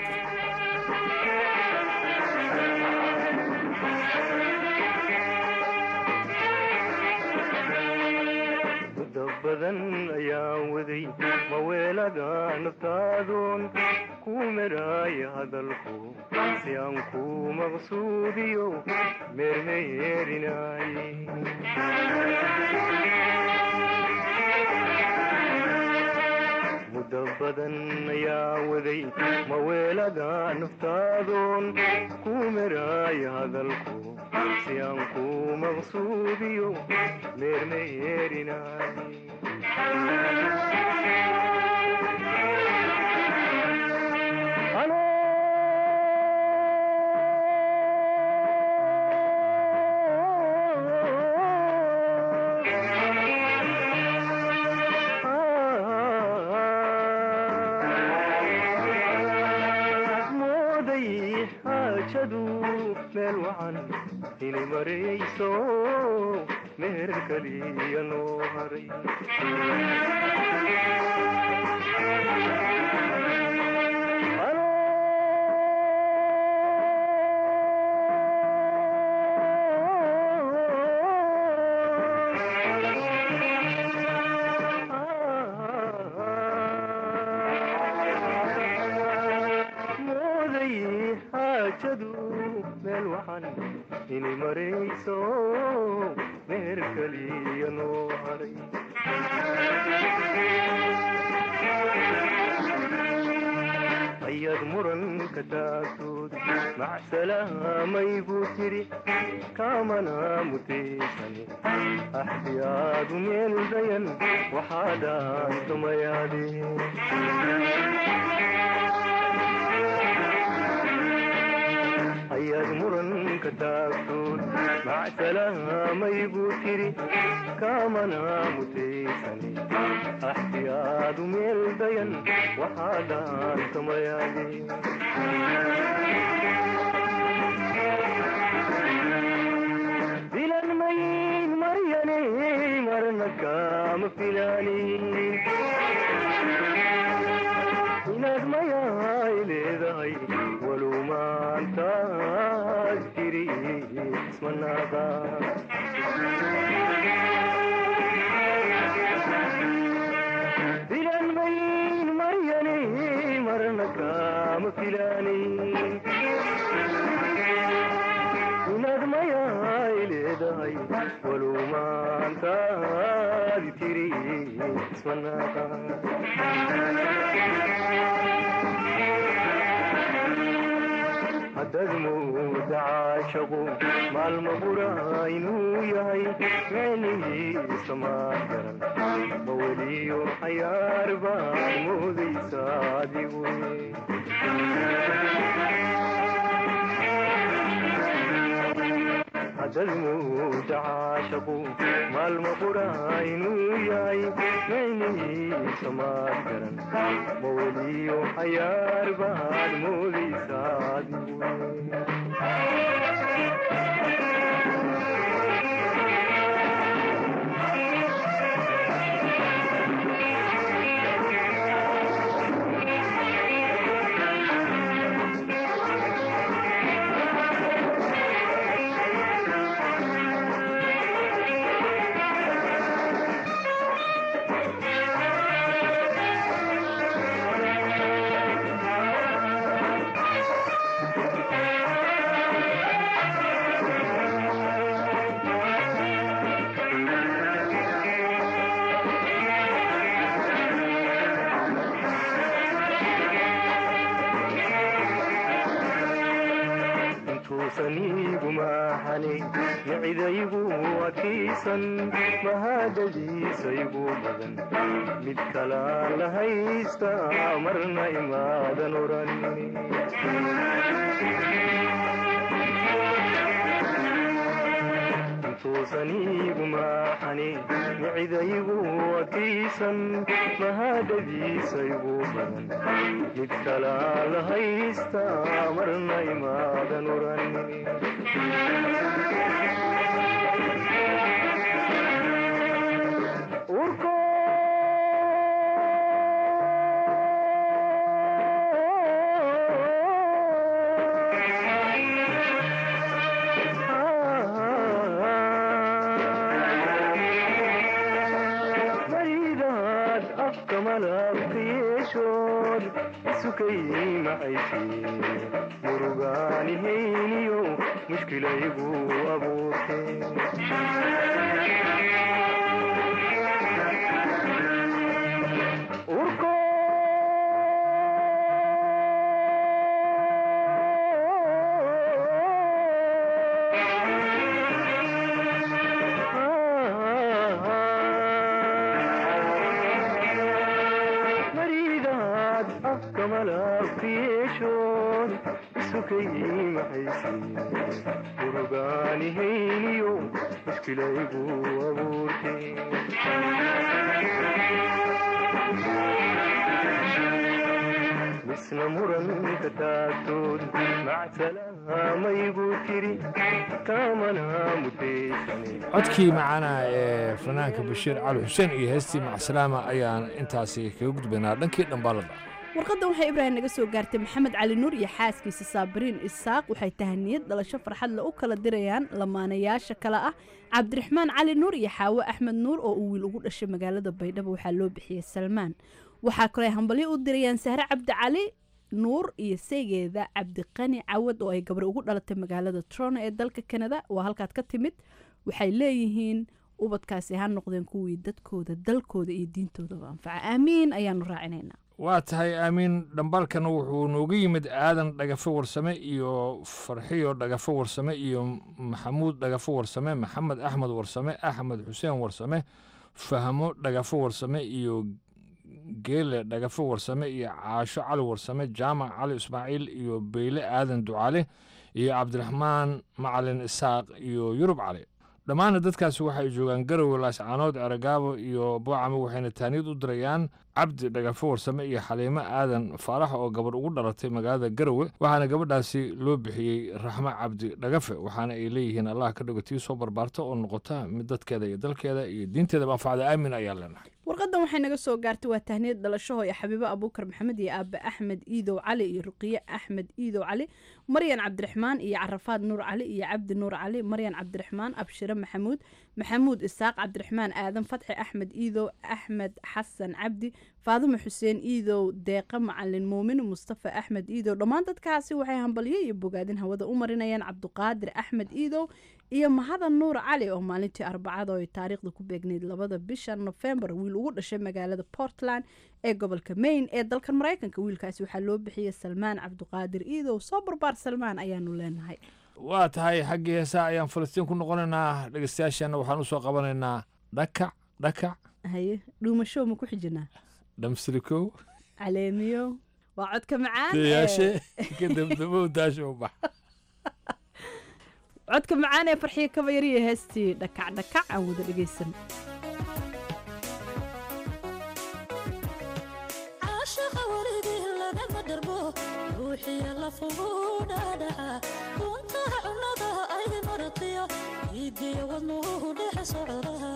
muddo badan ayaan waday maweelaga naftaadoon ku meraaya hadalku si aan ku maqsuudiyo meermeyeerinaaye muddo badan ayaan waday maweelaga naftaadoon ku meraaya hadalku si aan ku maqsuudiyo meermeyeerinaaye mooday xaajadu meel wacan inay marayso meher kaliya noo haray xaajadu meel wacan inay marayso meher kaliya noo haray ayaad muranka taagtood macsalaamay buu tiri kaamana mutaysane axdiyaadu meel dayan waxaa dhaantamayaade ayaad muranka taagtood macsalaamay buu tiri kaamana mutaysane axdiyaadu meel dayan waxaa dhaantamayaade filan mayin maryane marna kaama filaanin inaad mayaay leedahay walow maantaad jiri ismanaaqa filan mayin maryane marna kaama filaanin inaad mayaay leedahay walow maantaad jiri ismanaaqa haddaad mooda caashaqu maalma bura inuu yahay micnihiisa maa garan ma weliyo cayaar baad moodaysa adigu haddaad mooda caashaqu maalma bura inuu yahay micnihiisa maa garan ma weliyo cayaar baad moodaysa adigu intuusaniigu maaxani micidaygu adkaysan mahadadiisaygu badan mid kalaan la haysta marna imaadan oran intuusaniigu maaxani micidaygu adkaysan mahadadiisaygu badan mid kalaan la haysta marna imaadan oran urko maridaad afka malabka yeeshood isukay macaysi murugaanihayniyo mushkilaygu abuurte urko maridaad afka malabka yeeshood isukay macaysi murugaanihayniyo mushkilaygu abuurte misna muranka taagtood macsalamaygu tiri kaamana mutaysane codkii macaana ee fanaanka bashiir cali xuseen iyo heestii macsalaama ayaan intaasi kaga gudbaynaa dhankii dhambaalada warqaddan waxay ibraahim naga soo gaartay maxamed cali nuur iyo xaaskiisa saabiriin isaaq waxay tahaniyad dhalasho farxadle u kala dirayaan lamaanayaasha kale ah cabdiraxmaan cali nuur iyo xaawo axmed nuur oo uu wiil ugu dhashay magaalada baydhabo waxaa loo bixiyey salmaan waxaa kaloo ay hambalyo u dirayaan sahre cabdi cali nuur iyo seegeeda cabdiqani cawad oo ay gabar ugu dhalatay magaalada trono ee dalka kanada waa halkaad ka timid waxay leeyihiin ubadkaasi ha noqdeen kuwii dadkooda dalkooda iyo diintoodaba anfaca aamiin ayaanu raacinaynaa waa tahay aamiin dhambaalkana wuxuu nooga yimid aadan dhagafo warsame iyo farxiyo dhagafo warsame iyo maxamuud dhagafo warsame maxamed axmed warsame axmed xuseen warsame fahmo dhagafo warsame iyo geele dhagafo warsame iyo caasho cali warsame jaamac cali ismaaciil iyo beyle aadan ducaale iyo cabdiraxmaan macalin isaaq iyo yurub cali dhammaana dadkaasi waxay joogaan garowe laascaanood eragaabo iyo boocame waxayna taaniyad u dirayaan cabdi dhagafo warsame iyo xaliimo aadan faarax oo gabarh ugu dhalatay magaalada garowe waxaana gabadhaasi loo bixiyey raxmo cabdi dhagafe waxaana ay leeyihiin allah ka dhigo tii soo barbaarta oo noqota mid dadkeeda iyo dalkeeda iyo diinteedaba anfacda aamin ayaa leenahay warqadan waxay naga soo gaartay waa tahniyad dhalashaho iyo xabiibo abuukar maxamed iyo aabe axmed iidow cali iyo ruqiye axmed iidow cali maryan cabdiraxmaan iyo carafaad nuur cali iyo cabdi nuur cali maryan cabdiraxmaan abshire maxamuud maxamuud isaaq cabdiraxmaan aadan fatxi axmed iidow axmed xasan cabdi faadimo xuseen iidow deeqa macalin muumin mustafa axmed iidow dhammaan dadkaasi waxay hambalyo iyo bogaadin hawada u marinayaan cabduqaadir axmed iidow iyo mahadan nuur cali oo maalintii arbacada oo ay taariikhda ku beegnayd labada bisha nofembar wiil ugu dhashay magaalada portland ee gobolka maine ee dalkan maraykanka wiilkaasi waxaa loo bixiyey salmaan cabduqaadir iidow soo barbaar salmaan ayaanu leenahay waa tahay xaggii heesaa ayaan falastiin ku noqonaynaa dhegeystayaasheenna waxaan u soo qabanaynaa dhakac dhakac haye dhuumasho ma ku xijinaa dhamsirikow caleemiyo waa codka macaan deyaashe ee- kadabdabow daasho bax codka macaan ee farxiyo kabayariya heestii dhakac dhakac aan wada dhegeysan caashaqa weligii lagama dharbo ruuxiya lafugu dhaadhaca uuntaha cunnada ay maratiyo iidiyo wadnuhu dhex socda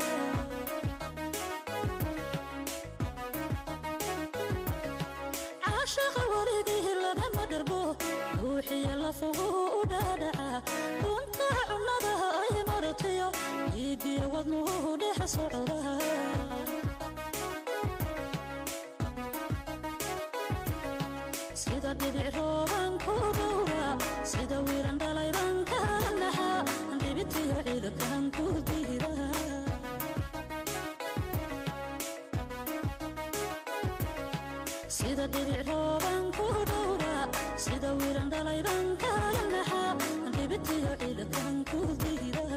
caashaqa weligii lagama dharbo ruuxiya lafugu dhaadhaca uuntaha cunnada ay maratiyo iidiyo wadnuhu dhex socda sida dhibic rooban ku dhowra sida wiiran dhalayban ka naxa dhibitiyo ciidakan ku diida sida dhibic rooban ku dhowra sida wiiran dhalayban ka naxa dhibitiyo ciidakan ku diida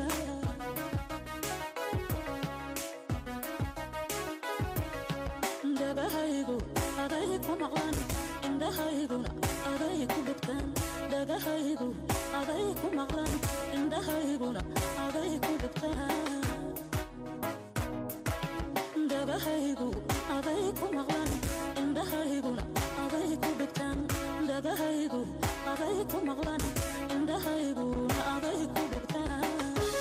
dhagahaygu aday ku maqlan indhahayguna aday ku dhugtaan dhagahaygu aday ku maqlan indhahayguna aday ku dhugtaan dhagahaygu aday ku maqlan indhahayguna aday ku dhugtaan dhagahaygu aday ku maqlan indhahayguna aday ku dhugtaan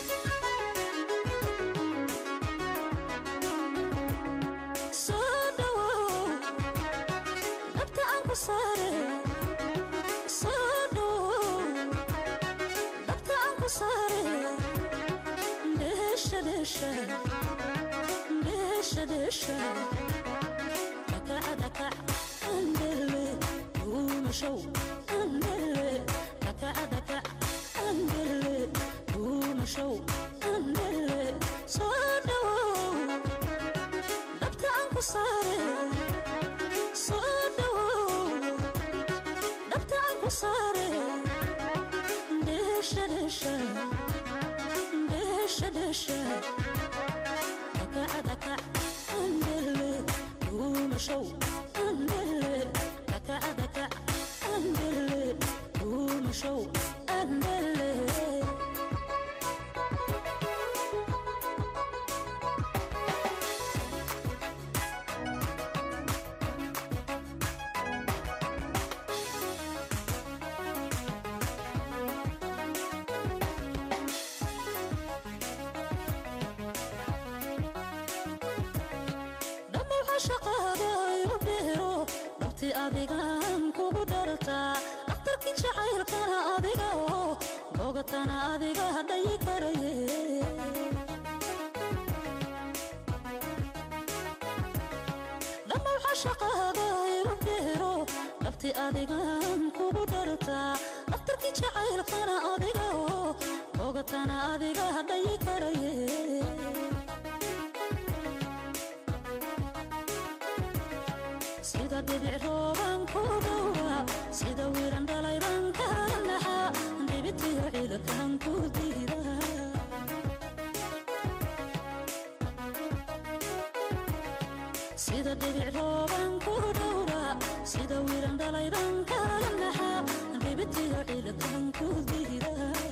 soo dhawow dhabta aan ku saare soo dhawow dhabta aan ku saare dheesha dheesha dheesha dheesha dhakaca dhakac andele duumashow andele dhakaca dhakac andele duumashow andele soo dhawow dhabta aan ku saare soo dhawow dhabta aan ku saare dheesha dheesha dheesha dheesha dhakaca dhakac andele duumashow andele dhakaca dhakac andele duumashow andele dhammaw cashaqaada igu kartaa daftarkii jacaylkana adiga oo bogatana adiga hadhayi karaye sida dhibic rooban ku dhowra sida wiiran dhalayban kala naxa dhibitiyo ciidakan ku diida sida dhibic rooban ku dhowra sida wiiran dhalayban kala naxa dhibitiyo ciidakan ku diida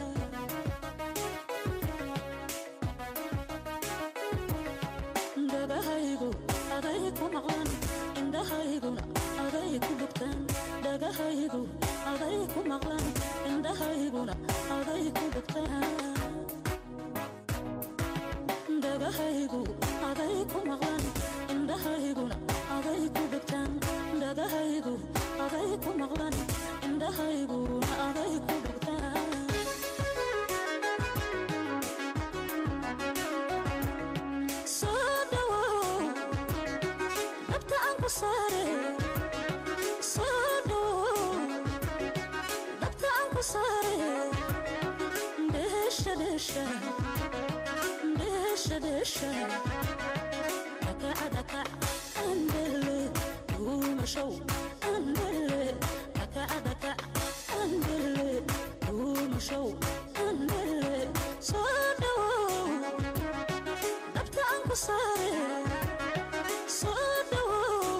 dhagahaygu aday ku maqlan indhahayguna aday ku bogtaan dhagahaygu aday ku maqlan indhahayguna aday ku bogtaan dhagahaygu aday ku maqlan indhahayguna aday ku bogtaan dhagahaygu aday ku maqlan indhahayguna aday ku bogtaan soo dhawow dabta aan ku saare soo dhawow dabta aan ku saare dheesha dheesha dheesha dheesha dhakaca dhakac andele duumashow andele dhakaca dhakac andele duumashow andele soo dhawow dabta aan ku saare soo dhawow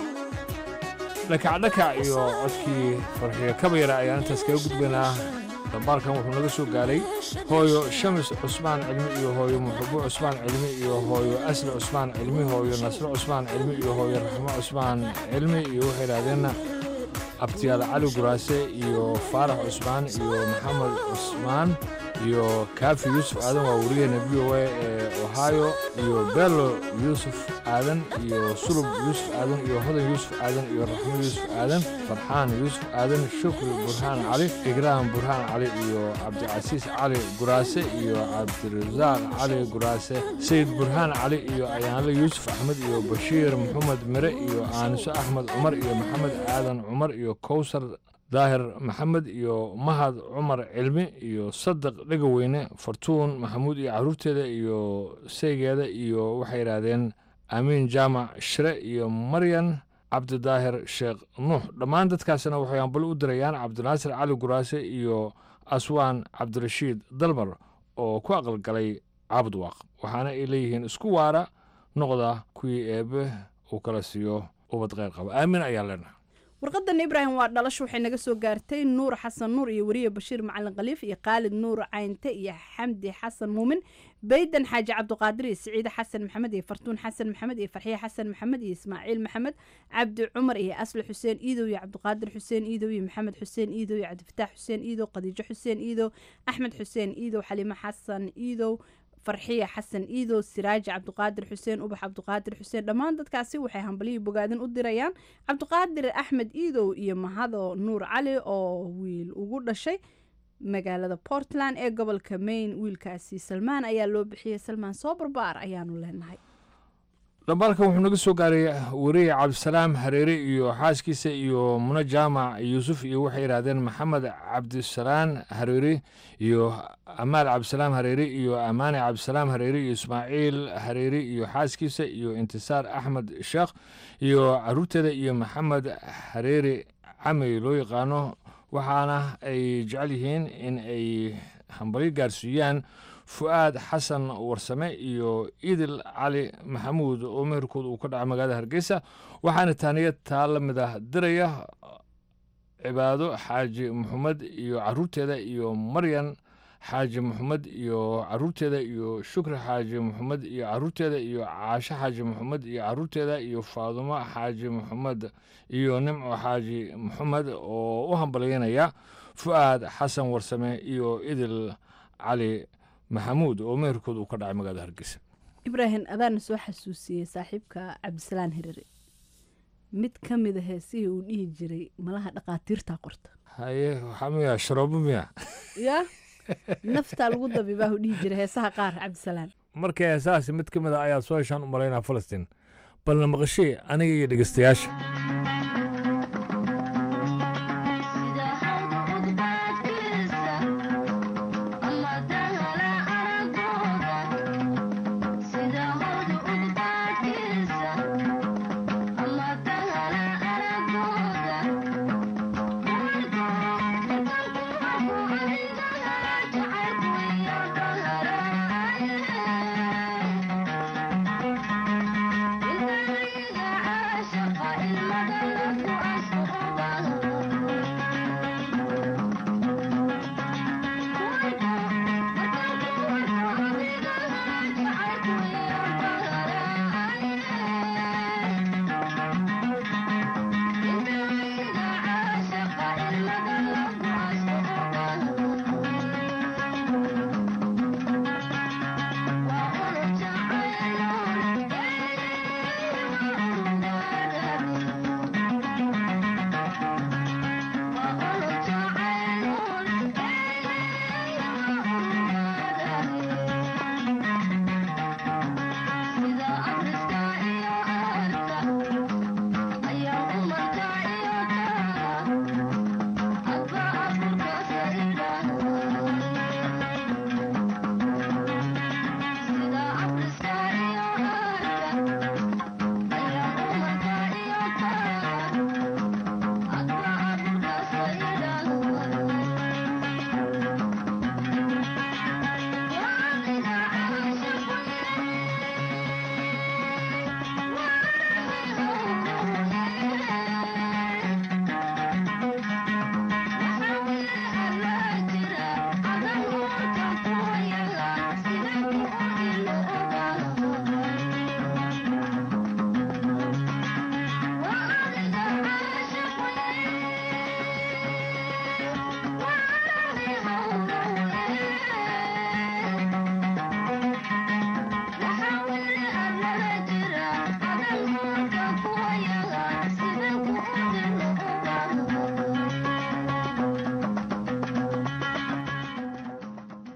dhakacdhakac iyo codkii farxiyo kabayara ayaan intaas kaga gudbaynaa dambaalkan wuxuu naga soo gaaray hooyo shamis cusmaan cilmi iyo hooyo muxubo cusmaan cilmi iyo hooyo asli cusmaan cilmi hooyo nasro cusmaan cilmi iyo hooyo raxmo cusmaan cilmi iyo waxay idhahdeen abtiyaal cali guraase iyo faarax cusmaan iyo maxamed cusmaan iyo kaafi yuusuf aadan waa wariyeena v o a ee ohio iyo bello yuusuf aadan iyo sulub yuusuf aadan iyo hodan yuusuf aadan iyo raxmo yuusuf aadan farxaan yuusuf aadan shukri burhaan cali igraam burhaan cali iyo cabdicasiis cali guraase iyo cabdirasaaq cali guraase sayid burhaan cali iyo ayaanle yuusuf axmed iyo bashiir maxamed mere iyo aaniso axmed cumar iyo maxamed aadan cumar iyo kowsar daahir maxamed iyo mahad cumar cilmi iyo sadiq dhegaweyne fartuun maxamuud iyo caruurteeda iyo seygeeda iyo waxay yidhaahdeen amiin jaamac shire iyo maryan cabdidaahir sheekh nuux dhammaan dadkaasina waxay ambali u dirayaan cabdinaasir cali guraase iyo aswaan cabdirashiid dalmar oo ku aqalgalay caabudwaaq waxaana ay leeyihiin isku waara noqda kuwii eebbe uu kala siiyo ubad kheyr qaba aamin ayaan leenahay warqadan ibraahim waa dhalasho waxay naga soo gaartay nuur xasan nuur iyo weriye bashiir macalin khaliif iyo khaalid nuur caynte iyo xamdi xasan muumin baydan xaaji cabdiqaadir iyo siciide xasan maxamed iyo fartuun xasan maxamed iyo farxiye xasan maxamed iyo ismaaciil maxamed cabdi cumar iyo asli xuseen iidow iyo cabdiqaadir xuseen iidow iyo maxamed xuseen iidow iyo cabdifataax xuseen iidow khadiijo xuseen iidow axmed xuseen iidow xaliimo xasan iidow farxiya xasan iidow siraaji cabdiqaadir xuseen ubax cabdiqaadir xuseen dhammaan dadkaasi waxay hambalihii bogaadin u dirayaan cabdiqaadir axmed iidow iyo mahado nuur cali oo wiil ugu dhashay magaalada portland ee gobolka maine wiilkaasi salmaan ayaa loo bixiyey salmaan soo barbaar ayaanu leenahay dhambaalkan wuxuu naga soo gaaray weriye cabdisalaam hareere iyo xaaskiisa iyo muno jaamac yuusuf iyo waxay yidhaahdeen maxamed cabdisalaan hareere iyo amaal cabdisalaam hareere iyo amaane cabdisalaam hareere iyo ismaaciil hareere iyo xaaskiisa iyo intisaar axmed sheekh iyo caruurteeda iyo maxamed hareere camey loo yaqaano waxaana ay jecel yihiin in ay hambalyo gaarsiiyaan fu'aad xasan warsame iyo idil cali maxamuud oo meherkooda uu ka dhacay magaalada hargeysa waxaana taaniyad taa la mid ah diraya cibaado xaaji maxamed iyo caruurteeda iyo maryan xaaji maxamed iyo caruurteeda iyo shukri xaaji maxamed iyo caruurteeda iyo caasho xaaji maxamed iyo caruurteeda iyo faadumo xaaji maxamed iyo nimco xaaji maxamed oo u hambalyeynaya fu'aad xasan warsame iyo idil cali maxamuud oo meherkooda uu ka dhacay magaalada hargeysa ibraahim adaana soo xasuusiyey saaxiibka cabdisalaan hirare mid ka mida heesihii uu dhihi jiray malaha dhaqaatiirtaa qorta haye waxaa miya sharoobo miya ya naftaa lagu dabibaa uu dhihi jiray heesaha qaar cabdisalaan marka heesahaasi mid ka mid a ayaa soo heshaan u malaynaa falastiin balna maqashee aniga iyo dhegeystayaasha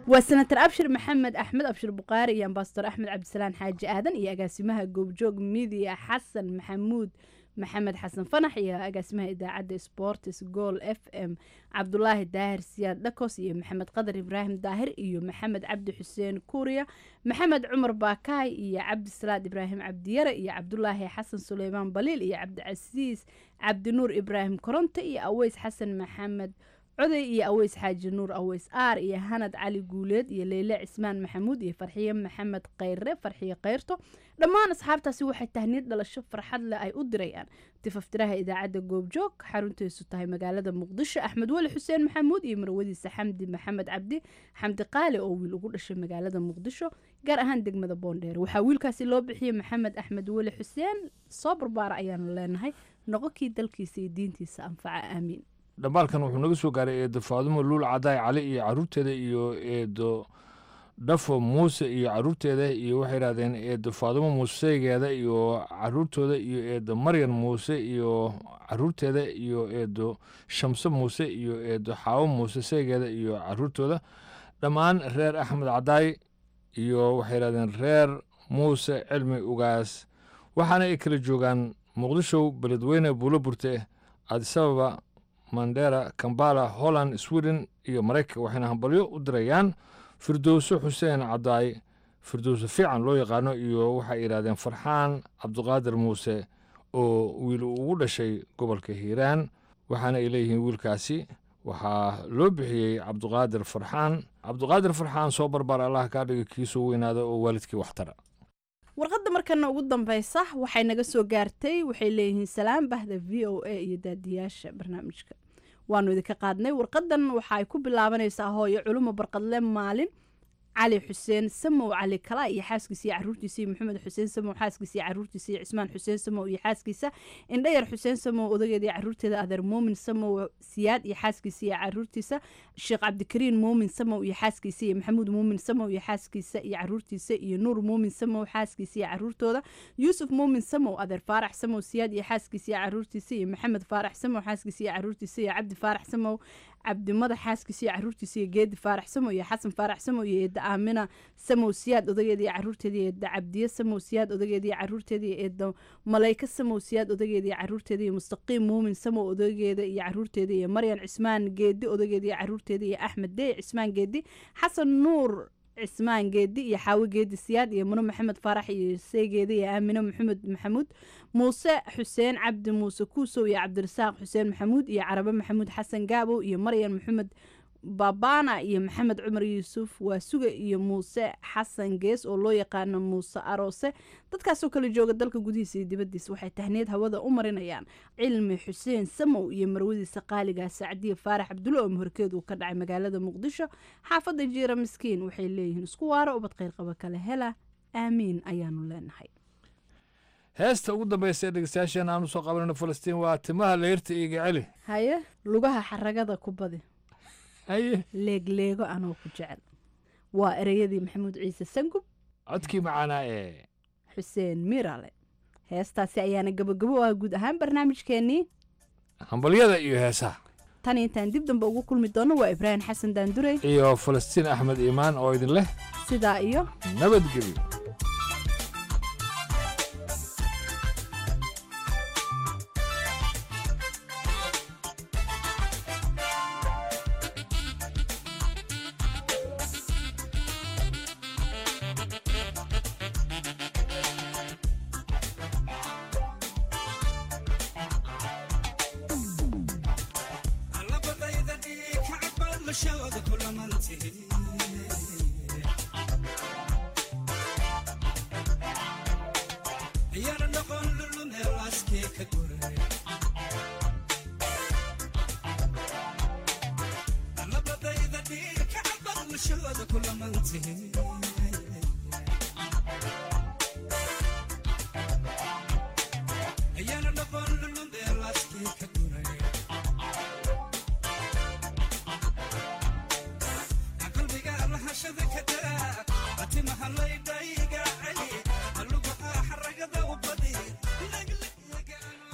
waa senator abshir maxamed axmed abshir buqaari iyo ambasador axmed cabdisalaan xaaji aadan iyo agaasimaha goobjoog midiya xasan maxamuud maxamed xasan fanax iyo agaasimaha idaacadda sports gool f m cabdulaahi daahir siyaad dhakos iyo maxamed qadar ibraahim daahir iyo maxamed cabdi xuseen kuuriya maxamed cumar baakaay iyo cabdisalaad ibraahim cabdiyare iyo cabdulaahi xasan suleymaan baliil iyo cabdicasiis cabdinuur ibraahim koronte iyo aweys xasan maxamed coday iyo aweys xaaji nuur aweys aar iyo hanad cali guuleed iyo leyle cismaan maxamuud iyo farxiye maxamed khayre farxiye khayrto dhammaan asxaabtaasi waxay tahniid dhalasho farxad leh ay u dirayaan tifaftiraha idaacadda goobjoog xaruntiisu tahay magaalada muqdisho axmed weli xuseen maxamuud iyo marwadiisa xamdi maxamed cabdi xamdi qaali oo wiil ugu dhashay magaalada muqdisho gaar ahaan degmada boondheer waxaa wiilkaasi loo bixiyey maxamed axmed weli xuseen soo barbaara ayaanu leenahay noqonkii dalkiisa iyo diintiisa anfaca aamiin dhambaalkan wuxuu naga soo gaaray eedo faadumo luul cadaay cali iyo caruurteeda iyo eedo dhafo muuse iyo caruurteeda iyo waxay yidhahdeen eedo faadumo muuseygeeda iyo caruurtooda iyo eedo maryan muuse iyo caruurteeda iyo eedo shamse muuse iyo eedo xaawo muuse seygeeda iyo caruurtooda dhammaan reer axmed cadaay iyo waxay yidhahdeen reer muuse cilmi ugaas waxaana ay kala joogaan muqdisho beledweyne buulo burte adisababa mandera kambala holland sweden iyo maraykanka waxayna hambalyo u dirayaan firdowso xuseen cadaay firdowso fiican loo yaqaano iyo waxay yidhahdeen farxaan cabduqaadir muuse oo wiil ugu dhashay gobolka hiiraan waxaana ay leeyihiin wiilkaasi waxaa loo bixiyey cabduqaadir farxaan cabduqaadir farxaan soo barbaar allah kaa dhiga kiisuu weynaada oo waalidkii waxtara warqadda markana ugu dambeysa waxay naga soo gaartay waxay leeyihiin salaam bahda v o a iyo daadiyaasha barnaamijka waanu idinka qaadnay warqadan waxa ay ku bilaabanaysaa hooyo culumo barqadle maalin cali xuseen samow cali kala iyo xaaskiisa iyo caruurtiisa iyo maxamed xuseen samow xaaskiisa iyo caruurtiisa iyo cismaan xuseen samow iyo xaaskiisa indhayar xuseen samow odageeda iyo caruurteeda adeer muumin samow siyaad iyo xaaskiisa iyo caruurtiisa sheekh cabdikariin muumin samow iyo xaaskiisa iyo maxamuud muumin samow iyo xaaskiisa iyo caruurtiisa iyo nuur muumin samow xaaskiisa iyo caruurtooda yuusuf muumin samow adeer faarax samow siyaad iyo xaaskiisa iyo caruurtiisa iyo maxamed faarax samow xaaskiisa iyo caruurtiisa iyo cabdi faarax samow cabdimada xaaskiisa iyo caruurtiisa iyo geedi faarax samow iyo xasan faarax samow iyo eedda aamina samow siyaad odageeda iyo caruurteeda iyo eedda cabdiye samow siyaad odageeda iyo caruurteeda iyo eedda malayka samow siyaad odageeda iyo caruurteeda iyo mustaqiim muumin samow odageeda iyo caruurteeda iyo maryan cismaan geedi odageeda iyo caruurteeda iyo axmed dey cismaan geedi xasan nuur cismaan geedi iyo xaawi geedi siyaad iyo muno maxamed faarax iyo seegeeda iyo aamine maxamed maxamuud muuse xuseen cabdi muuse kuusow iyo cabdirasaaq xuseen maxamuud iyo carabe maxamuud xasan gaabow iyo maryan maxamed baabana iyo maxamed cumar yuusuf waa suga iyo muuse xasan gees oo loo yaqaano muuse aroose dadkaasoo kala jooga dalka gudihiisa iyo dibadiisa waxay tahniid hawada u marinayaan cilmi xuseen samow iyo marwadiisa qaaliga sacdiye faarax cabdulle oo muhorkeed uu ka dhacay magaalada muqdisho xaafadda jiira miskiin waxay leeyihiin isku waaro ubad qayrqaba kale hela aamiin ayaanu leenahay heesta ugu dambaysa ee dhegeystayaasheen aan usoo qabanayno falastiin waa timaha leyrta iiga celi haye lugaha xaragada ku badi haye leegleego anoo ku jecel waa ereyadii maxamuud ciise sangub codkii macaanaa ee xuseen mirale heestaasi ayaana gabagabo ah guud ahaan barnaamijkeenii hambalyada iyo heesaha tan intaan dib dambe ugu kulmi doono waa ibraahim xasan daandurey iyo falastiin axmed iimaan oo idin leh sidaa iyo nabadgelyo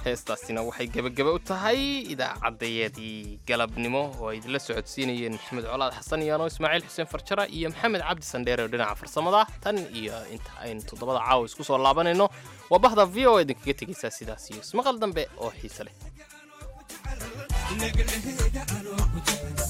heestaasina waxay gebageba u tahay idaacaddayadii galabnimo oo ay idinla socodsiinayeen maxamed colaad xasan iyaano ismaaciil xuseen farjara iyo maxamed cabdi sandheere oo dhinaca farsamada tan iyo inta aynu toddobada caawa isku soo laabanayno waa bahda v o idinkaga tegaysaa sidaas iyo ismaqal dambe oo xiise leh